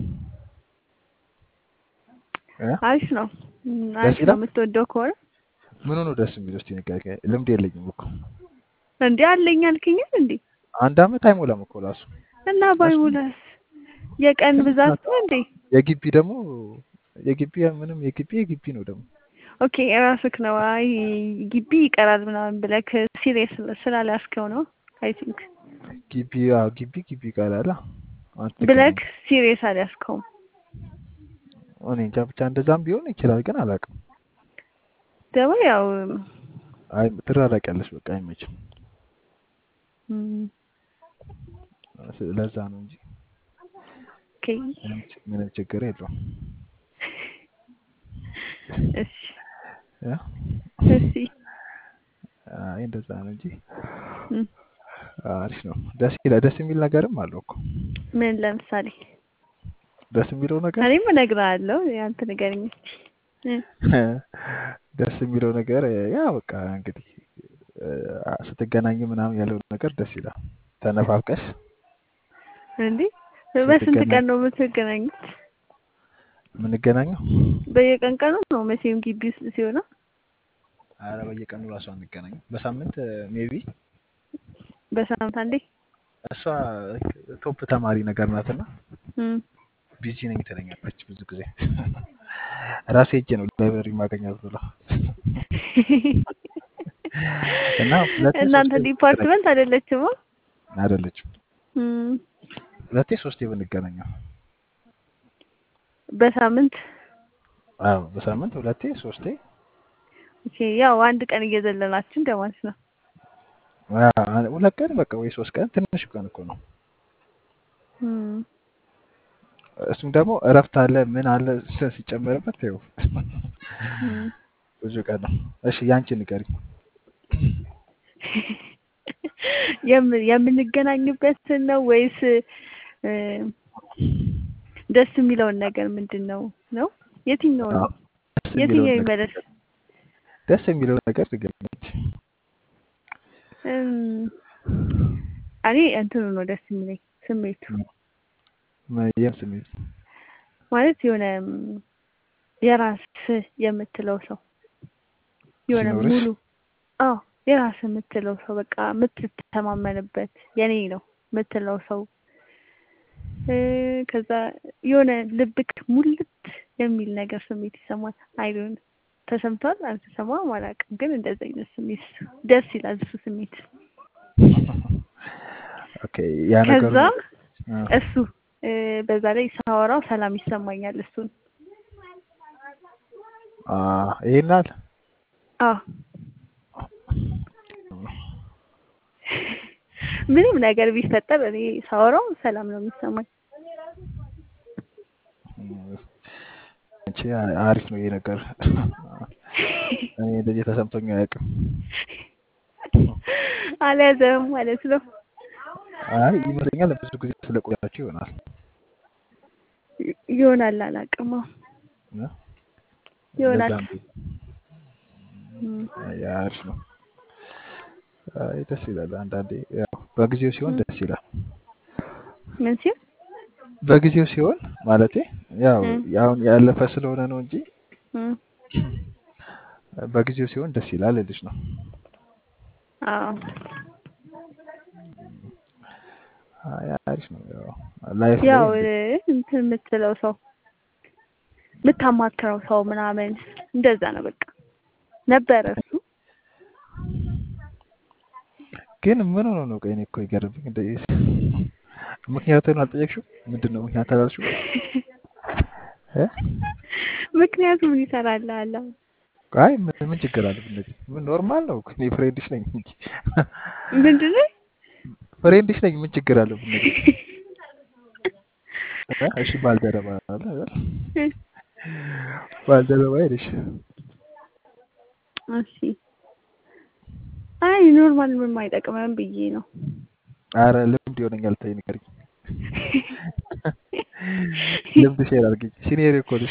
እ? አሪፍ ነው። እም፣ ደስ አሪፍ ነው ይላል። የምትወደው ከሆነ ምኑ ነው ደስ የሚለው? እስኪ ንገሪኝ። ልምድ የለኝም እኮ እንዴ አለኝ አልከኛል እንዴ አንድ ዓመት አይሞላም እኮ ራሱ እና እሱ ባይሞላስ የቀን ብዛት ነው እንዴ? የግቢ ደግሞ የግቢ ምንም የግቢ የግቢ ነው ደግሞ ኦኬ የራስክ ነው። አይ ግቢ ይቀራል ምናምን ብለክ ሲሪየስ ስላላስከው ነው አይ ቲንክ ግቢ አዎ ግቢ ግቢ ይቃላል። አንተ ብለክ ሲሪየስ አልያዝከውም። እኔ እንጃ ብቻ እንደዛም ቢሆን ይችላል፣ ግን አላውቅም። ደግሞ ያው አይ ትራራቂያለሽ፣ በቃ አይመችም። እም፣ ለዛ ነው እንጂ ኦኬ ምንም ምንም ችግር የለውም። እሺ እ? እሺ አይ እንደዛ ነው እንጂ እም፣ አሪፍ ነው። ደስ ይላል። ደስ የሚል ነገርም አለው እኮ ምን ለምሳሌ ደስ የሚለው ነገር እኔም እነግርሃለሁ ያንተ ንገረኝ እስኪ እ፣ ደስ የሚለው ነገር ያ በቃ እንግዲህ እ፣ ስትገናኝ ምናምን ያለው ነገር ደስ ይላል። ተነፋፍቀሽ እንዴ በስንት ስትገናኝ ቀን ነው የምትገናኙት? የምንገናኘው በየቀን ቀኑ ነው መቼም ግቢ ውስጥ ሲሆን አረ በየቀኑ ራሱ አንገናኝም። በሳምንት ሜቢ በሳምንት አንዴ እሷ ቶፕ ተማሪ ነገር ናትና እም፣ ቢዚ ነኝ ትለኛለች ብዙ ጊዜ። ራሴ ሄጄ ነው ላይብረሪ ማገኛት ብላ እና ሁለቴ እናንተ ሶስቴ ዲፓርትመንት አይደለችም? አይደለችም እም፣ ሁለቴ ሶስቴ ብንገናኘው በሳምንት አዎ በሳምንት ሁለቴ ሶስቴ ኦኬ፣ ያው አንድ ቀን እየዘለላችሁ እንደማለት ነው። አ- ሁለት ቀን በቃ ወይ ሶስት ቀን ትንሽ ቀን እኮ ነው። እም፣ እሱም ደግሞ እረፍት አለ ምን አለ ስ- ሲጨመርበት ይኸው እም። ብዙ ቀን ነው። እሺ ያንቺ ንገሪኝ። የም- የምንገናኝበትን ነው ወይስ እ፣ ደስ የሚለውን ነገር ምንድን ነው ነው የትኛው ነው አዎ፣ ደስ የሚለውን የትኛው ነገር ይመለስ? ደስ የሚለውን ነገር ንገሪኝ። እም፣ እኔ እንትኑ ነው ደስ የሚለኝ ስሜቱ ም- የም ስሜት ማለት የሆነ እም፣ የራስ የምትለው ሰው የሆነ ሲኖርሽ ሙሉ አዎ የራስ የምትለው ሰው በቃ የምትተማመንበት የኔ ነው የምትለው ሰው እ፣ ከዛ የሆነ ልብክ ሙልት የሚል ነገር ስሜት ይሰማል። አይዶን ተሰምቷል አልተሰማም አላውቅም፣ ግን እንደዚህ አይነት ስሜት ደስ ይላል እሱ ስሜት። ኦኬ ያ ነገሩ ከዛ አ፣ እሱ እ፣ በዛ ላይ ሳወራው ሰላም ይሰማኛል። እሱን አ፣ ይሄን አለ አዎ ምንም ነገር ቢፈጠር እኔ ሳወራው ሰላም ነው የሚሰማኝ። አንቺ አሪፍ ነው ይሄ ነገር። እኔ እንደዚህ ተሰምቶኝ አያውቅም። አልያዘም ማለት ነው። አይ ይመስለኛል ብዙ ጊዜ ስለቆያችሁ ይሆናል። ይ- ይሆናል አላውቅም። አዎ እ? ይሆናል። እንደዛም ቢሆን እም፣ አይ አሪፍ ነው። አይ ደስ ይላል። አንዳንዴ ያው በጊዜው ሲሆን እም። ደስ ይላል። ምን ሲል በጊዜው ሲሆን ማለቴ ያው እም፣ አሁን ያለፈ ስለሆነ ነው እንጂ እም፣ በጊዜው ሲሆን ደስ ይላል ልጅ ነው። አዎ አይ አሪፍ ነው። ያው ላይፍ ላይ ያው እንግዲህ እንትን የምትለው ሰው የምታማክረው ሰው ምናምን እንደዛ ነው በቃ ነበረ እሱ ግን ምን ሆኖ ነው? ቆይ እኔ እኮ ይገርምኝ እንደዚህ ምክንያቱን አልጠየቅሽው? ምንድን ነው ምክንያት አላልሽው? እ? ምክንያቱም ይሰራል አለ አይ ምን ምን ችግር አለ? እንደዚህ ምን ኖርማል ነው እኮ እኔ ፍሬንድሽ ነኝ እንጂ ምንድን ነው ፍሬንድሽ ነኝ ምን ችግር አለ? እንደዚህ እ? እሺ ባልደረባ አለ አይደል? ባልደረባ አይደሽ እሺ አይ ኖርማል ምንም አይጠቅምም ብዬ ነው አረ ልምድ ይሆነኛል። ተይ ንገሪኝ። ልምድ ሼር አድርጊኝ። ሲኒየር እኮ ነሽ።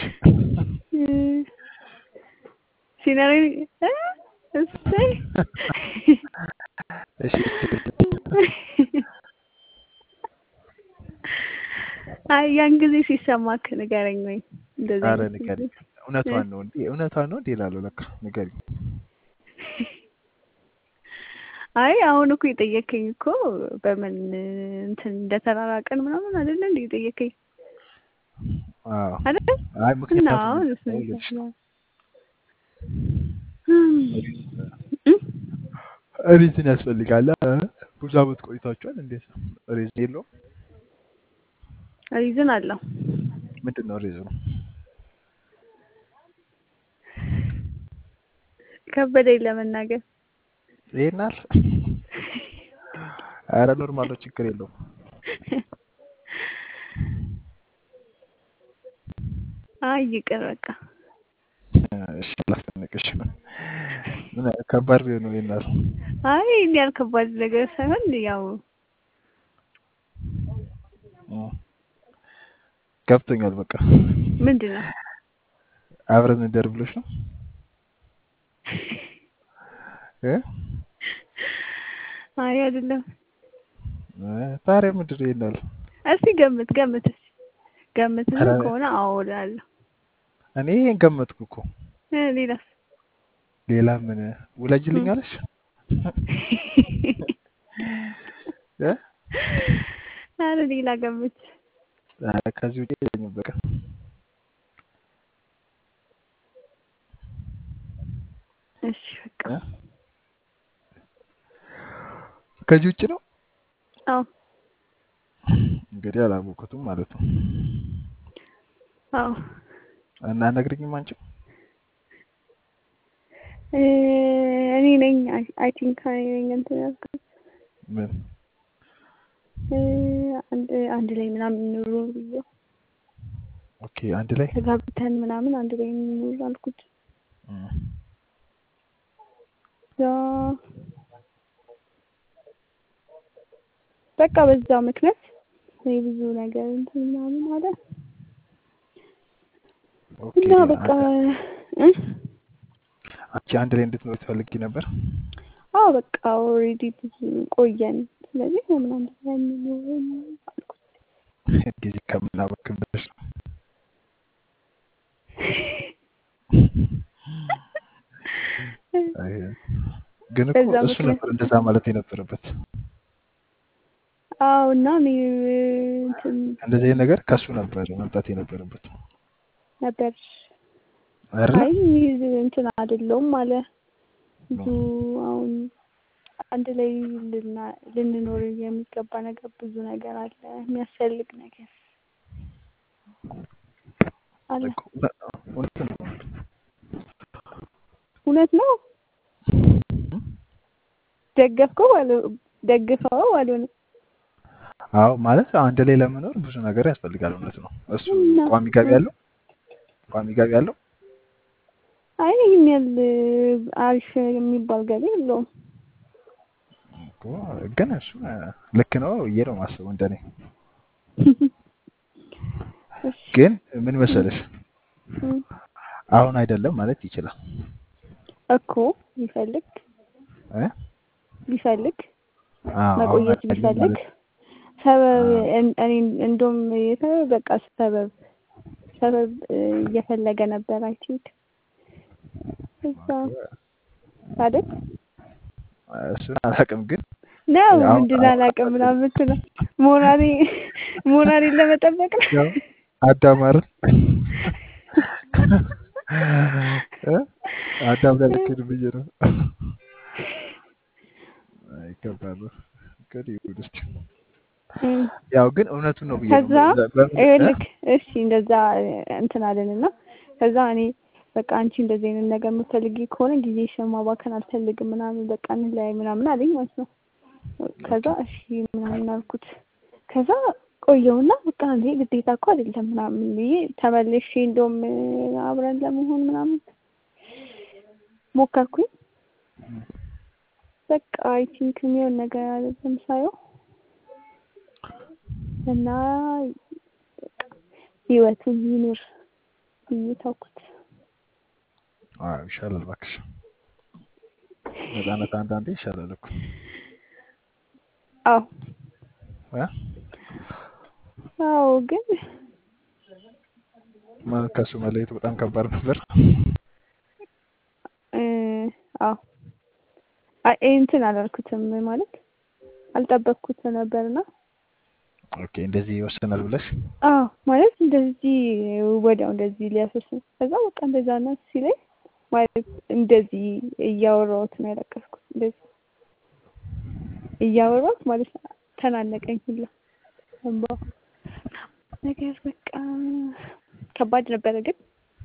ሲነሪ እሰይ እሺ አይ ያን ጊዜ ሲሰማክ ንገረኝ ወይ እንደዚህ አረ አይነት ንገሪኝ። ጊዜ እውነቷን ነው እንዴ? እውነቷን ነው እንዴ እላለሁ። ለካ ንገሪኝ። አይ አሁን እኮ የጠየከኝ እኮ በምን እንትን እንደተራራቀን ምናምን አይደለ እንዴ የጠየከኝ አዎ አይደል አይ እና ምክንያቱም አሁን እሱ ነው ልልሽ ይሰማል ሪዝን ያስፈልጋል። አ? ብዙ አመት ቆይታችኋል። እንዴት ነው? ሪዝን የለውም? ሪዝን አለው ምንድን ነው ሪዝኑ? ከበደኝ ለመናገር ይሄናል። አረ ኖርማል ነው፣ ችግር የለውም። አይ ይቅር በቃ እሺ ላስጨንቅሽ። ምን ከባድ ቢሆን ነው ይሄናል። አይ እኔ ያልከባድ ነገር ሳይሆን ያው እ። ገብቶኛል። በቃ ምንድን ነው አብረን እንደር ብሎሽ ነው እ? አይ አይደለም እ፣ ታዲያ ምንድን ነው ይሄናል? እስቲ ገምት ገምት እስቲ ገምትና ኧረ ከሆነ አዎ እላለሁ እኔ ይሄን ገመትኩ እኮ። እ ሌላስ ሌላ ምን ውለጅልኝ አለሽ? እ? አረ ሌላ ገምት ኧረ ከዚህ ውጪ የለኝም በቃ። እሺ በቃ እ? ከዚህ ውጭ ነው አዎ እንግዲህ አላወኩትም ማለት ነው። አዎ እና ነግሪኝም አንቺም እ እኔ ነኝ አይ ቲንክ እኔ ነኝ እንትን ያልኩት ምን እ አንድ አንድ ላይ ምናምን ኑሮ ብዬ ኦኬ አንድ ላይ ተጋብተን ምናምን አንድ ላይ ኑሮ አልኩት እ፣ ያ በቃ በዛ ምክንያት እኔ ብዙ ነገር እንትን ምናምን አለ ኦኬ እና በቃ እ አንቺ አንድ ላይ እንድትኖር ትፈልጊ ነበር? አዎ በቃ ኦልሬዲ ብዙ ቆየን ስለዚህ ለምን አንድ ላይ አንኖርም አልኩት ጊዜ ከምናበክን ብለሽ ነው። አይ፣ ግን እኮ በዛ እሱ ምክንያት ነበር እንደዛ ማለት የነበረበት። አዎ እና እኔ እንትን እንደዚህ አይነት ነገር ከሱ ነበር መምጣት የነበረበት ነበር አይደለ? አይ እንትን አይደለውም አለ ብዙ አሁን አንድ ላይ ልና- ልንኖር የሚገባ ነገር ብዙ ነገር አለ የሚያስፈልግ ነገር አለ እኮ እውነ- እውነት ነው። እውነት ነው ደገፍከው አለ ደግፈው አልሆነ አዎ ማለት አንድ ላይ ለመኖር ብዙ ነገር ያስፈልጋል። እውነት ነው። እሱ እና ቋሚ ገቢ ያለው ቋሚ ገቢ ያለው አይ ይህን ያህል አሪፍ የሚባል ገቢ የለውም እኮ ግን እሱ እ፣ ልክ ነው ብዬ ነው የማስበው እንደኔ። እሺ ግን ምን መሰለሽ እም፣ አሁን አይደለም ማለት ይችላል እኮ ቢፈልግ እ? ቢፈልግ አዎ አሁን መቆየት አይደለም ቢፈልግ ማለት ሰበብ አዎ እን- እኔ እንደውም የተ- በቃ ሰበብ ሰበብ እ፣ እየፈለገ ነበር አይ ቲንክ እዛ እኮ አይደል እሱን አላውቅም ግን ነው አሁን ምንድን አሁን አላውቅም ምናምን የምትለው ሞራሌ ሞራሌን ለመጠበቅ ነው። ያው አዳማርን እ? አዳም ላይ ልክድ ብዬ ነው። አይ ከባድ ነው። ግን ይሁን እስኪ። እም። ያው ግን እውነቱን ነው ብዬ ነው። ከዛ በ- በምን እ? ይኸውልህ እሺ እንደዛ እንትን አለንና ከዛ እኔ በቃ አንቺ እንደዚህ አይነት ነገር የምትፈልጊ ከሆነ ጊዜሽን ማባከን አልፈልግም ምናምን በቃ እንለያይ ምናምን አለኝ ማለት ነው። ከዛ እሺ ምናምን አልኩት። ከዛ ቆየውና በቃ እንዴ ግዴታ እኮ አይደለም ምናምን ብዬ ተመልሼ እንደውም አብረን ለመሆን ምናምን ሞከርኩኝ። በቃ አይ ቲንክ የሚሆን ነገር አይደለም ሳየው እና በቃ ህይወቱን ይኑር ብዬ ተውኩት። አዎ ይሻላል እባክሽ። ነፃነት አንዳንዴ ይሻላል እኮ አዎ እ? አዎ ግን ማለት ከሱ መለየቱ በጣም ከባድ ነበር። እ አዎ አይ እንትን አላልኩትም ማለት አልጠበቅኩት ነበርና ኦኬ እንደዚህ ይወሰናል ብለሽ አዎ ማለት እንደዚህ ወዲያው እንደዚህ ሊያፈስም ከዛ በቃ እንደዛ ነው ሲለኝ ማለት እንደዚህ እያወራሁት ነው ያለቀስኩት። እንደዚህ እያወራሁት ማለት ነው ተናነቀኝ ሁላ እንባው ነገር በቃ ከባድ ነበረ፣ ግን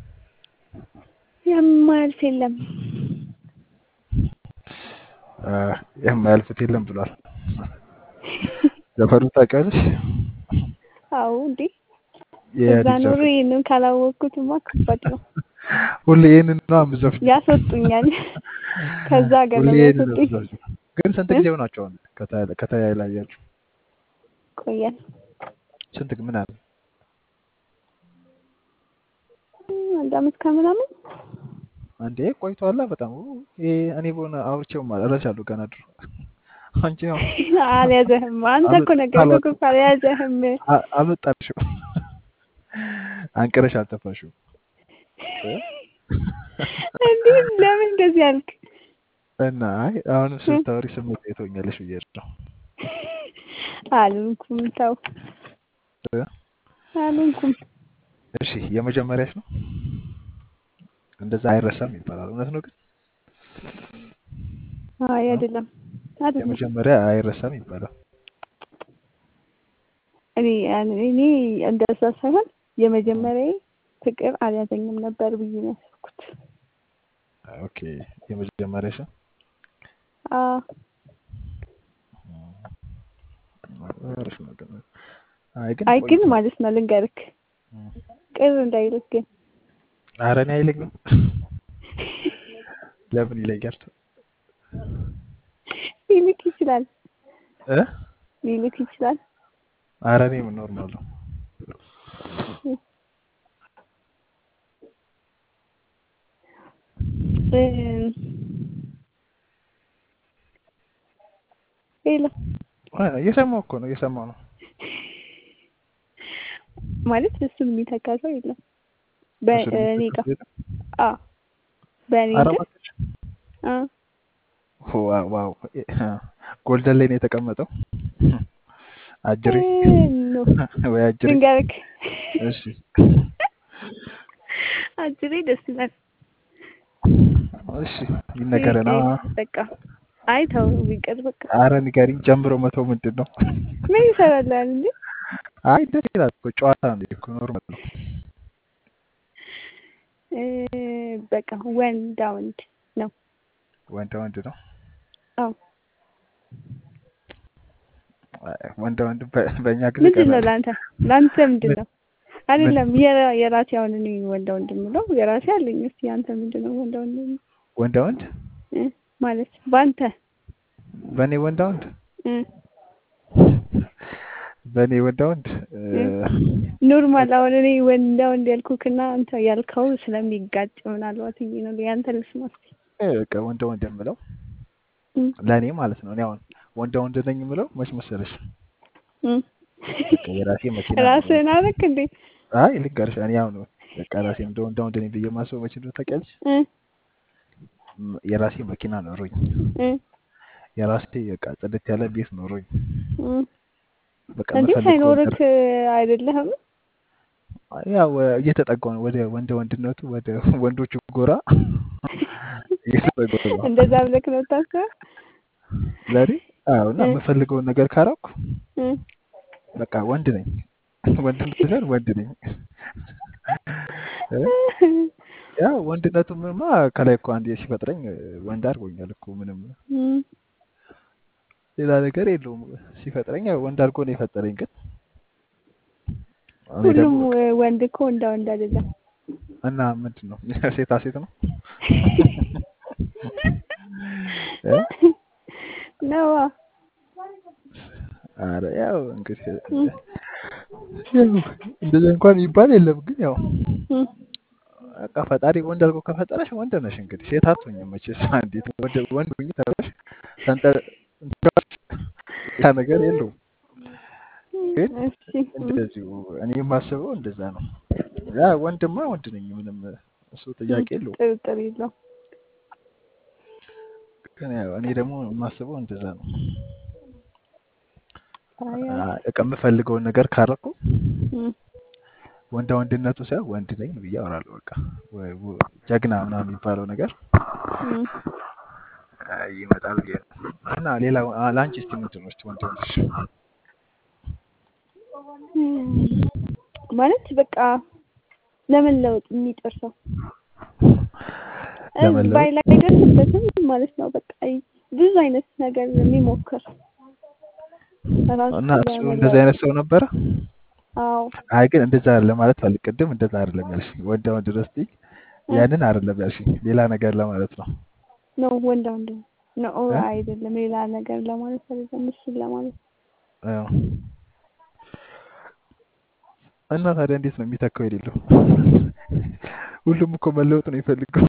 የማያልፍ የለም። እ፣ የማያልፉት የለም ብሏል። ዘፈኑ ታውቂያለሽ? አዎ እንዴ እዛ የኢህአዴግ ኑሮ ዘፈን ይህንን ካላወቅኩትማ ከባድ ነው። ሁሌ ይህንን ነው የምትዘፍኚው? ያስወጡኛል ከዛ ሀገር ሁሌ ነው ይህንን ነው የሚያስወጡኝ። የምትዘፍኚው? ግን ስንት እ? ጊዜ ሆናቸው አሁን ከተ- ከተለያያችሁ? ቆየን ስንት ምን አለ? እም፣ አንድ አመት ከምናምን አንዴ ቆይቷላ በጣም ኡ፣ ይሄ እኔ በሆነ አውርቼው እረሳለሁ ገና ድሮ አንቺ ያው አልያዘህም። አንተ እኮ አመ- ነገርኩህ አላውቅም እኮ አልያዘህም። አ- አመጣልሽው አንቅረሽ አልተፋሽው እ? እንዲህ ለምን እንደዚህ አልክ? እና አይ አሁንም እ? ስታወሪ ስሜት ትሆኛለሽ ብዬ ነው አልንኩም፣ ተው እ? አልንኩም። እሺ የመጀመሪያሽ ነው እንደዛ አይረሳም ይባላል እውነት ነው ግን አይ እ? አይደለም አይደለም። የመጀመሪያ አይረሳም ይባላል እኔ እኔ እንደዛ ሳይሆን የመጀመሪያዬ ፍቅር አልያዘኝም ነበር ብዬ ነው ያሰብኩት። ኦኬ የመጀመሪያሽ ነው አዎ አሪፍ ነው ግን አይ ግን አይ ግን ቆይቷል ማለት ነው ልንገርክ፣ እ። ቅር እንዳይልክ ግን ኧረ እኔ አይለኝም ለምን ይለኛል ሊልክ ይችላል እ ሊልክ ይችላል። ኧረ እኔ ምን ኖርማል ነው እ፣ ሌላ አይ፣ እየሰማሁ እኮ ነው እየሰማሁ ነው ማለት እሱን የሚተካ ሰው የለም እሱን በእኔ የምትተካ ጋር። የለም? አዎ በእኔ ኧረ ግን እባክሽ አዎ ዋው ዋው ጎልደን ላይ ነው የተቀመጠው አጅሬ እ፣ ኖ ወይ አጅሬ ልንገርክ እሺ አጅሬ ደስ ይላል። እሺ ይነገረና ቢቀር በቃ አይ ተው ቢቀር በቃ አረ ንገሪኝ ጀምሮ መተው ምንድን ነው ምን ይሰራላል እንዴ? አይ ደስ ይላል እኮ ጨዋታ ነው እኮ ኖርማል ነው እ፣ በቃ ወንዳ ወንድ ነው። ወንድ ወንድ ነው አዎ አይ፣ ወንድ ወንድ በ- በእኛ ጊዜ ምንድን ነው ቀላል ለአንተ ለአንተ ምንድን ምን ነው? ምን አይደለም የራ- የራሴ አሁን እኔ ወንዳ ወንድ የምለው የራሴ አለኝ። እስኪ አንተ ምንድን ነው ወንዳ ወንድ የምለው? ወንድ ወንድ እ፣ ማለት በአንተ በእኔ ወንድ ወንድ እ፣ በእኔ ወንድ ወንድ እ፣ እ፣ ኖርማል አሁን እኔ ወንዳ ወንድ ያልኩክና አንተ ያልከው ስለሚጋጭ ምናልባት ብዬ ነው ያንተ ልስማ እስኪ። በቃ ወንድ ወንድ የምለው እ፣ ለእኔ ማለት ነው እኔ አሁን ወንድ ወንድ ነኝ የምለው መች መሰለሽ እ። በቃ የራሴ መኪና ኖሮኝ ራስህን አደረክ እንዴ? አይ ልንገርሽ እኔ አሁን በቃ ራሴ እንደ ወንድ ወንድ ነኝ ብዬ ማስበው መች እንደሆነ ታውቂያለሽ እ፣ ም- የራሴ መኪና ኖሮኝ እ፣ የራሴ በቃ ጽድት ያለ ቤት ኖሮኝ እ፣ በቃ እንዴ የምፈልገው ሳይኖርክ ነገር አይደለህም? ያው እየተጠጋው ነው ወደ ወንደ ወንድነቱ ወደ ወንዶቹ ጎራ እየተጠጋው ነው። እንደዛ ብለክ ነው ታስበው? ለኔ አዎ። እና እ የምፈልገውን ነገር ካረኩ እ በቃ ወንድ ነኝ። ወንድነት ሳይሆን ወንድ ነኝ። እ ያው ወንድነቱማ ከላይ እኮ አንዴ ሲፈጥረኝ ወንድ አድርጎኛል እኮ ምንም እም፣ ሌላ ነገር የለውም። ሲፈጥረኝ ያው ወንድ አድርጎ ነው የፈጠረኝ። ግን እኔ ሁሉም ደግሞ በቃ ወንድ እኮ እንዳ ወንድ አይደለም። እና ምንድን ነው ሴታ ሴት ነው እ ነዋ። ኧረ ያው እንግዲህ እም፣ ያው እንደዛ እንኳን የሚባል የለም። ግን ያው እም፣ በቃ ፈጣሪ ወንድ አድርጎ ከፈጠረሽ ወንድ ነሽ። እንግዲህ ሴት አትሆኝም መቼስ። እንዴት ወንድ ወንድ ሁኚ ተብለሽ ተንጠ ያ ነገር የለውም። ግን እሺ እም፣ እንደዚሁ እኔ የማስበው እንደዛ ነው። ያ ወንድማ ወንድ ነኝ፣ ምንም እሱ እም፣ ጥያቄ የለውም። ጥርጥር የለውም። ግን ያው እኔ ደግሞ የማስበው እንደዛ ነው። አይ አይ፣ አ- በቃ የምፈልገውን ነገር ካረኩ እም፣ ወንዳ ወንድነቱ ሳይሆን ወንድ ነኝ ብዬ አወራለሁ። በቃ ወይ ወ- ጀግና ምናምን የሚባለው ነገር እም። አ፣ ይመጣል ብዬ ነው። እና ሌላ አ፣ ለአንቺ እስቲ ምንድን ነው እስቲ ወንድ ወንድሽ እም፣ ማለት በቃ ለመለወጥ የሚጥር ሰው እ ለመለወጥ ባይ ላይ አይደርስበትም ማለት ነው። በቃ ብዙ አይነት ነገር የሚሞክር ራሱ እና እሱ እንደዚህ ለመለወጥ አይነት ሰው ነበረ። አዎ አይ ግን እንደዛ ለማለት ፈልግ ቅድም እንደዛ አይደለም ያልሽኝ። ወንዳ ወንድ ነው ስትይ እ ያንን አይደለም ያልሽኝ፣ ሌላ ነገር ለማለት ነው ነው ወንዳ ወንድ ነው እ? አይደለም፣ ሌላ ነገር ለማለት አይደለም፣ እሱን ለማለት አዎ። እና ታዲያ እንዴት ነው የሚተካው የሌለው? ሁሉም እኮ መለወጥ ነው የሚፈልገው።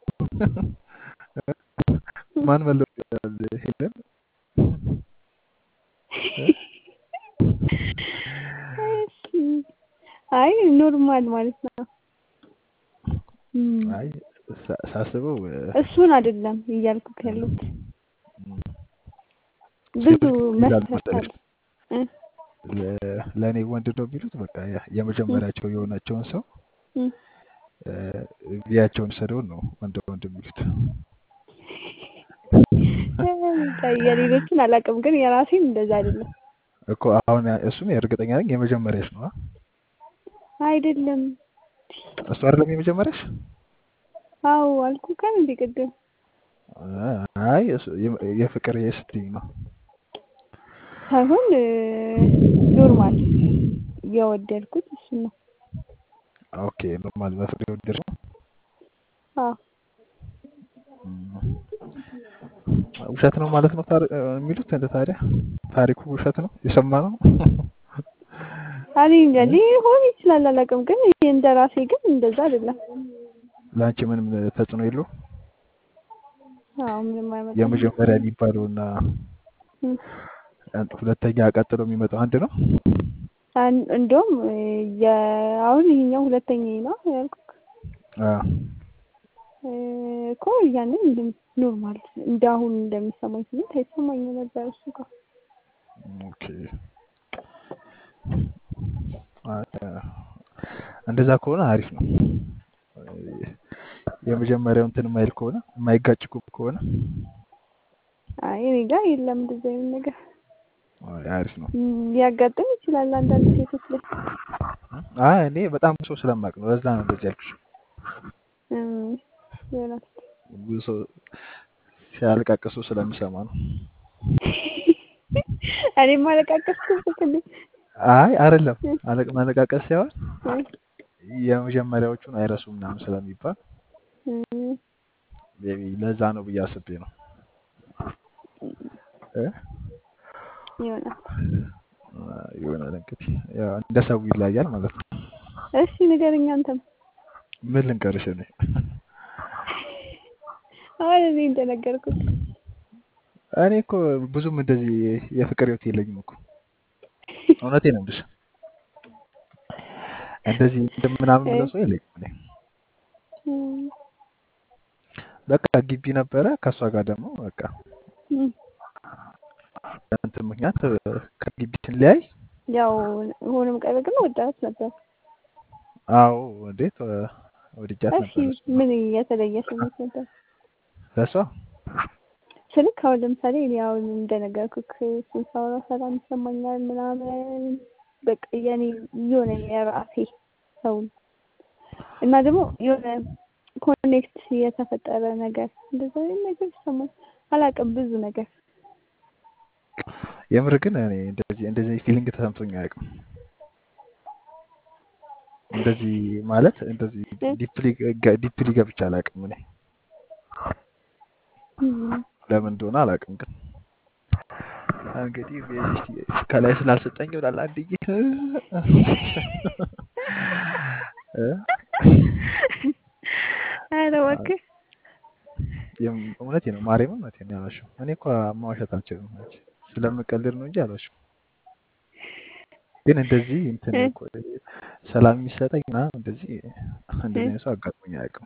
ማን መለወጥ ይችላል? ሄለን እ? እሺ። አይ ኖርማል ማለት ነው። እም፣ አይ ሳ- ሳስበው እ፣ እሱን አይደለም እያልኩት ያሉት ም፣ ብዙ ሴቶች ይላሉ መስፈርት መሰለሽ አለ እ ለ- ለእኔ ወንድ ነው የሚሉት በቃ ያ- የመጀመሪያቸው የሆናቸውን ሰው እም። እ፣ ቪያቸውን ሰደውን ነው ወንድ ወንድ የሚሉት። የሌሎችን አላውቅም፣ ግን የራሴን እንደዛ አይደለም እኮ አሁን ያ- እሱም እርግጠኛ ነኝ የመጀመሪያሽ ነው። አ? አይደለም። እሱ አይደለም የመጀመሪያሽ? አዎ አልኩ ካል እንደ ቅድም አይ እሱ- የ- የፍቅር የስትኝ ነው። ሳይሆን ኖርማል የወደድኩት እሱ ነው። ኦኬ ኖርማል በፍቅር የወደድሽ ነው። አዎ እም፣ ውሸት ነው ማለት ነው ታሪ- የሚሉት እንደ ታዲያ ታሪኩ ውሸት ነው የሰማ ነው። እኔ እንጃ ሊሆን ይችላል አላውቅም፣ ግን እንደ ራሴ ግን እንደዛ አይደለም። ለአንቺ ምንም ተጽዕኖ የለው አዎ ምንም አይመጣም። የመጀመሪያ የሚባለው እና እም። ሁለተኛ ቀጥሎ የሚመጣው አንድ ነው። አን- እንደውም የ- አሁን ይሄኛው ሁለተኛ ነው ያልኩት አ፣ እ፣ እኮ ያንን እንደም- ኖርማል እንደ አሁን እንደሚሰማኝ ስሜት አይሰማኝም ነበር እሱ ጋር ኦኬ አ፣ እንደዛ ከሆነ አሪፍ ነው። የመጀመሪያው እንትን የማይል ከሆነ የማይጋጭ ከሆነ አይ እኔ ጋር የለም እንደዚህ አይነት ነገር አይ፣ አሪፍ ነው። እም፣ ሊያጋጥም ይችላል አንዳንድ ሴቶች ላይ አይ እኔ በጣም ሰው ስለማቅ ነው። ለዛ ነው እንደዚህ ያልኩሽ። እም፣ ይሆናል ብዙ ሰው ሲያለቃቅሱ ስለምሰማ ነው። እኔም አለቃቀስኩበት እንዴ አይ አይደለም፣ አለቅ- ማለቃቀስ ሳይሆን እ፣ የመጀመሪያዎቹን አይረሱም ምናምን ስለሚባል እም፣ ሜይ ቢ ለዛ ነው ብዬ አስቤ ነው እ? ይሆናል ይሆናል እንግዲህ ያው እንደ ሰው ይለያል ማለት ነው። እሺ ንገረኝ አንተም ምን ልንገርሽ እኔ አሁን እኔ እንደነገርኩት እኔ እኮ ብዙም እንደዚህ የፍቅር ህይወት የለኝም እኮ እውነቴ ነው የምልሽ። እንደዚህ እንደምናምን ብለው ሰው የለኝም እኔ። እም፣ በቃ ግቢ ነበረ ከእሷ ጋር ደግሞ በቃ እም፣ እንትን ምክንያት ከግቢ ስንለያይ ያው ሆኖም ቀረ ግን ወዳት ነበር። አዎ እንዴት እ፣ ወድጃት እሺ ነበር እሱ ምን የተለየ ስሜት ነበር ለሷ ስልክ? አሁን ለምሳሌ እኔ አሁን እንደነገርኩክ እሱን ሳወራ ሰላም ይሰማኛል ምናምን በቃ የኔ የሆነ የራሴ ሰው እና ደግሞ የሆነ ኮኔክት የተፈጠረ ነገር እንደዛ አይነት ነገር ይሰማል። አላውቅም ብዙ ነገር የምር ግን እኔ እንደዚህ እንደዚህ ፊሊንግ ተሰምቶኝ አያውቅም። እንደዚህ ማለት እንደዚህ እ? ዲፕሊ ዲፕሊ ገብቼ አላውቅም። እኔ እም፣ ለምን እንደሆነ አላውቅም። ግን እንግዲህ እስቲ ከላይ ስላልሰጠኝ ይሆናል አንድዬ እ? ኧረ እባክህ የም- እውነቴ ነው ማርያምን እውነቴ ነው ያላሽው። እኔ እኮ ማዋሸት አልችልም አንቺ ስለምቀልድ ነው እንጂ አላሽው። ግን እንደዚህ እንትን እ? እኮ ሰላም የሚሰጠኝ ምናምን እንደዚህ እ? እንደዚህ አይነት ሰው አጋጥሞኝ አያውቅም።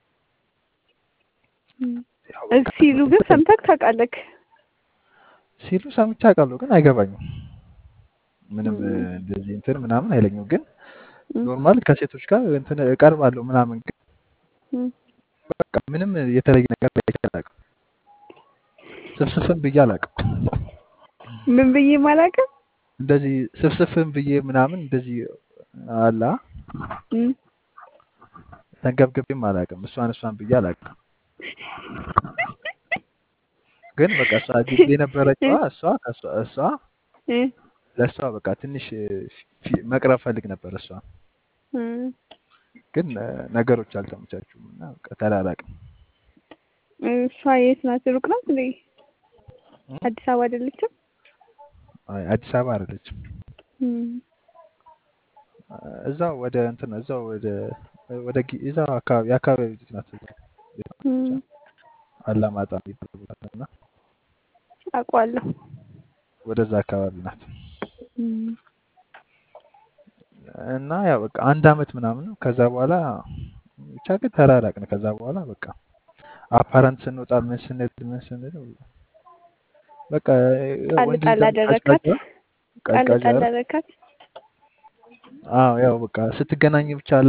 እም። ያው በቃ ሲሉ ግን እንትን ሰምተህ ታውቃለህ? ሲሉ ሰምቼ አውቃለሁ፣ ግን አይገባኝም። ምንም እ፣ እም፣ እንደዚህ እንትን ምናምን አይለኝም። ግን እም፣ ኖርማል ከሴቶች ጋር እንትን እቀርባለሁ ምናምን፣ ግን እም። በቃ ምንም የተለየ ነገር ላይ አላውቅም። ስፍስፍም ብዬ አላውቅም። ምን ብዬ ማላውቅም? እንደዚህ ስፍስፍም ብዬ ምናምን እንደዚህ አላ እም፣ ተንገብግቤም አላውቅም። እሷን እሷን ብዬ አላውቅም። ግን በቃ እሷ ግቢ የነበረችዋ እሷ ከእሷ እሷ እ? ለእሷ በቃ ትንሽ ፊ- መቅረብ ፈልግ ነበር እሷ እም። ግን እ፣ ነገሮች አልተመቻቹም እና በቃ ተላላቅም። እሷ የት ናት? ሩቅ ናት እንዴ? እ? አዲስ አበባ አይደለችም? አይ አዲስ አበባ አይደለችም። እም፣ እ፣ እዛው ወደ እንትን እዛው ወደ ወደ ጊ- እዛው አካባቢ የአካባቢ ልጅ ናት። እም። አላማጣ የሚባል ቦታ ነው እና አውቀዋለሁ። ወደዛ አካባቢ ናት እም፣ እና ያው በቃ አንድ አመት ምናምን ነው። ከዛ በኋላ ብቻ ግን ተራራቅን። ከዛ በኋላ በቃ አፓረንት ስንወጣ ምን ስንል ምን ስንል በቃ ያው ጣል ወንድ ልጅ ጣል ደግሞ አደረካት? ቀዝቃዛ ጣል ቀዝቃዛ ጣል አይደል? አደረካት? አዎ ያው በቃ ስትገናኝ ብቻ አላ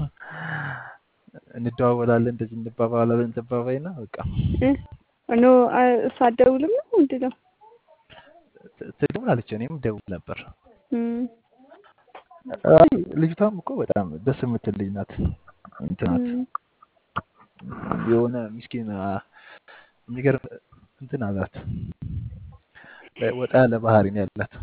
እንደዋወላለን እንደዚህ እንባባላለን እንባባይና በቃ እ? ኖ አ- እሷ አትደውልም ነው ምንድን ነው? ት- ትደውላለች። እኔም ደውል ነበር። እም፣ አይ ልጅቷም እኮ በጣም ደስ የምትል ልጅ ናት። እንትን ናት እም፣ የሆነ ምስኪን አ፣ የሚገርም እንትን አላት። ወጣ ያለ ባህሪ ነው ያላት።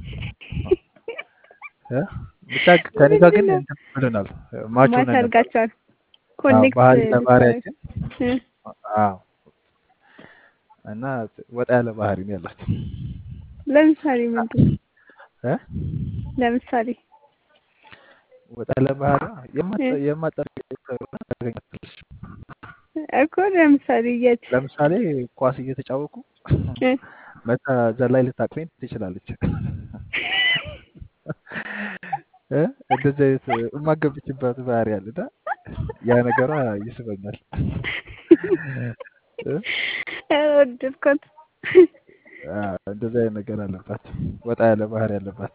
እ? ብቻ ከኔ ጋር ግን ምንድን ነው? እንትን ብለናል። ማች ማች ሆነን ነበር። አድርጋችኋል? አዎ ኮኔክት ባህሪ ልታደርግ ለባህሪያችን እ? አዎ እና ወጣ ያለ ባህሪ ነው ያላት ለምሳሌ ምንድን ነው? እ? ለምሳሌ ወጣ ያለ ባህሪ እ? የማጠርቅ ታገኛለች። እኮ ለምሳሌ የት ለምሳሌ ኳስ እየተጫወቁ እ? መታ ዘላይ ልታቅፈኝ ትችላለች። እ? እንደዚህ አይነት የማገብችበት ባህሪ አለና ያ ነገሯ ይስበኛል። እ? ኧረ ወደድኳት። አ፣ እንደዚህ አይነት ነገር አለባት። ወጣ ያለ ባህሪ አለባት።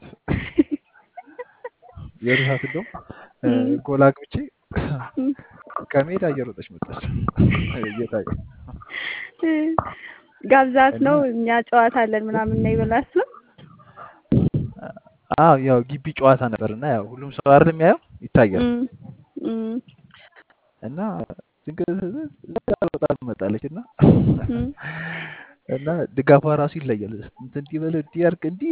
የሩሳት እንደውም እ፣ እም፣ ጎል አግብቼ እም፣ ከሜዳ እየሮጠች መጣች። እየታየ እ። ጋብዛት እና ነው እኛ ጨዋታ አለን ምናምን ነው ይበላስ ነው። አዎ ያው ግቢ ጨዋታ ነበር እና ያው ሁሉም ሰው አይደል የሚያየው ይታያል። እም፣ እም፣ እና ድንገት ሮጣ ትመጣለች እና እም። እና ድጋፏ ራሱ ይለያል። እንትን እንዲህ በለው እንዲህ አድርግ እንዲህ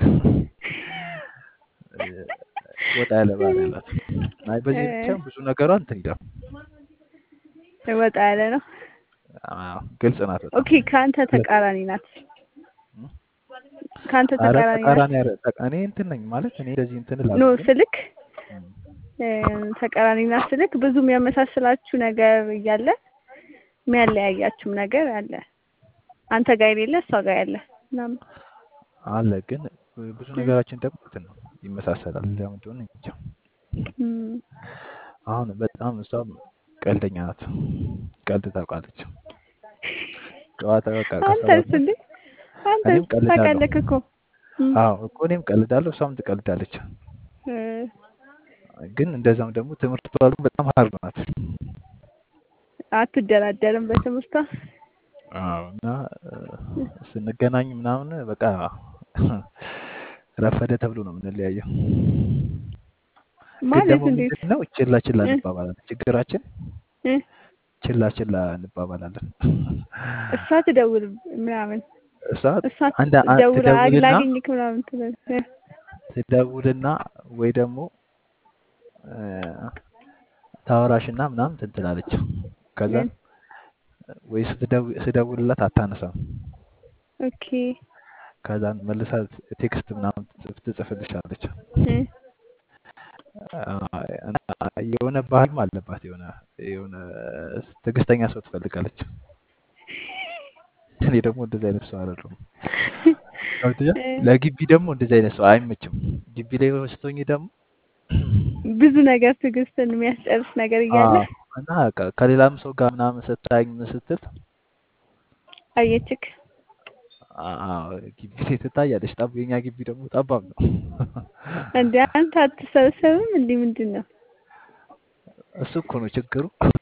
እ፣ ወጣ ያለ ባህሪ አላት። አይ በዚህ ብቻ ብዙ ነገሯ እንትን ይላል። ወጣ ያለ ነው። አዎ ግልጽ ናት በጣም። ኦኬ ከአንተ ተቃራኒ ናት። ከአንተ አረ ተቃራኒ ናት። ተቃራኒ አረ ተቃ- እኔ እንትን ነኝ ማለት እኔ እንደዚህ እንትን ኖ እላለሁ ግን ስልክ እም፣ እ፣ ተቃራኒ ናት ስልክ ብዙ የሚያመሳስላችሁ ነገር እያለ የሚያለያያችሁም ነገር አለ። አንተ ጋር የሌለ እሷ ጋር ያለ ምናምን። አለ ግን ብዙ ነገራችን ደግሞ እንትን ነው ይመሳሰላል። ለምን እንደሆነ እንጃ። እም፣ አሁን በጣም እሷም ቀልደኛ ናት። ቀልድ ታውቃለች። ጨዋታ በቃ አንተስ ከሰባት እንዴ እኔም አንተስ ቀልዳለሁ። ታውቃለህ እኮ እም፣ አዎ እኮ እኔም ቀልዳለሁ፣ እሷም ትቀልዳለች። እ፣ ግን እንደዛም ደግሞ ትምህርቷ ደግሞ በጣም ሀርድ ናት። አትደራደርም በትምህርቷ። አዎ እና እ፣ ስንገናኝ ምናምን በቃ ረፈደ ተብሎ ነው የምንለያየው። ግን ማለት ደግሞ እንዴት? ምንድን ነው ችላ ችላ እ፣ እንባባላለን። ችግራችን እ፣ ችላ ችላ እንባባላለን። እሷ ትደውል ምናምን እሷ እሷ አንድ አ- ደውላ ትደውልና ላግኝክ ምናምን ትበል እ፣ ትደውልና ወይ ደግሞ እ፣ ታወራሽና ምናምን እንትን ትላለች። ከዛ እ፣ ወይ ስትደው- ስደውልላት አታነሳም። ኦኬ ከዛ መልሳ ቴክስት ምናምን ትጽፍ- ትጽፍልሻለች። እ፣ አ- እና የሆነ ባህልም አለባት። የሆነ የሆነ ትዕግስተኛ ሰው ትፈልጋለች። እኔ ደግሞ እንደዚህ አይነት ሰው አይደለሁም። ገብቶሻል? እ፣ ለግቢ ደግሞ እንደዚህ አይነት ሰው አይመችም። ግቢ ላይ ስትሆኚ ደግሞ ብዙ ነገር ትዕግስትን የሚያስጨርስ ነገር እያለ አዎ፣ እና ከ- ከሌላም ሰው ጋር ምናምን ስታኝ ምን ስትል አየችክ። አዎ፣ ግቢ ላይ ትታያለች። ጠብ የኛ ግቢ ደግሞ ጠባብ ነው። እንደ አንተ አትሰበሰብም? እንዲህ ምንድን ነው? እሱ እኮ ነው ችግሩ።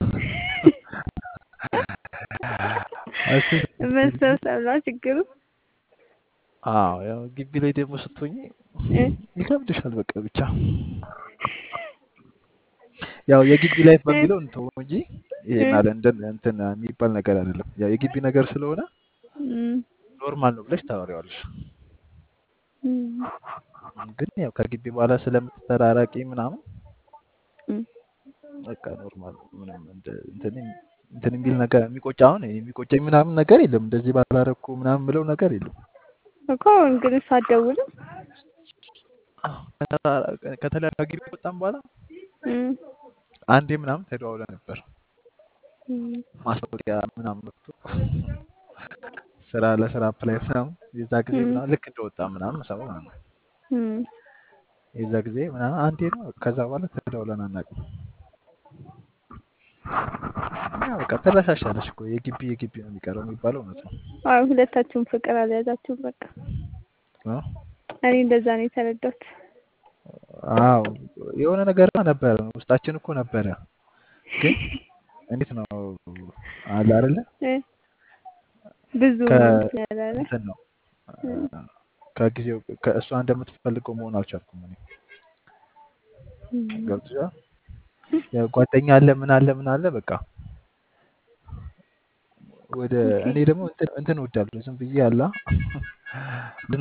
እሱ ነው ችግሩ። መሰብሰብ ነው ችግሩ። አዎ ያው ግቢ ላይ ደግሞ ስትሆኚ እ፣ ይከብድሻል። በቃ ብቻ ያው የግቢ ላይፍ እ፣ በሚለው እንተው እንጂ ይሄን እ፣ አለ እንደ እንትን የሚባል ነገር አይደለም። ያው የግቢ ነገር ስለሆነ እም፣ ኖርማል ነው ብለሽ ታወሪዋለሽ። እም፣ ግን ያው ከግቢ በኋላ ስለምትተራራቂ ምናምን እም። በቃ ኖርማል ነው። ምንም እንደ- እንትን እንትን የሚል ነገር የሚቆጭ አሁን የሚቆጨኝ ምናምን ነገር የለም። እንደዚህ ባላረኩ ምናምን ብለው ነገር የለም። እኮ እንግዲህ እሷ አትደውልም። አዎ፣ ከተራ- ከተለያዩ ግቢ ከወጣን በኋላ እም፣ አንዴ ምናምን ተደዋውለን ነበር። እም፣ ማስታወቂያ ምናምን ወጥቶ ስራ ለስራ አፕላይ ምናምን የዛ ጊዜ እም፣ ምናምን ልክ እንደወጣ ምናምን ሰው ማለት ነው። እም። የዛ ጊዜ ምናምን አንዴ ነው። ከዛ በኋላ ተደውለን አናውቅም። እና በቃ ትረሻሻለሽ እኮ የግቢ የግቢ ነው የሚቀረው የሚባለው እውነት ነው። አዎ ሁለታችሁም ፍቅር አልያዛችሁም። በቃ አዎ እኔ እንደዛ ነው የተረዳሁት። አዎ፣ የሆነ ነገር ነበረ ውስጣችን እኮ ነበረ፣ ግን እንዴት ነው አለ አይደለ እ፣ ብዙ ከ እንትን ያላለ እንትን ነው እም፣ ከጊዜው ከእሷ እንደምትፈልገው መሆን አልቻልኩም እኔ እም። ገብቶሻል። ያው ጓደኛ አለ ምን አለ ምን አለ በቃ ወደ ኦኬ እኔ ደግሞ እንትን እንትን እወዳለሁ ዝም ብዬ አላ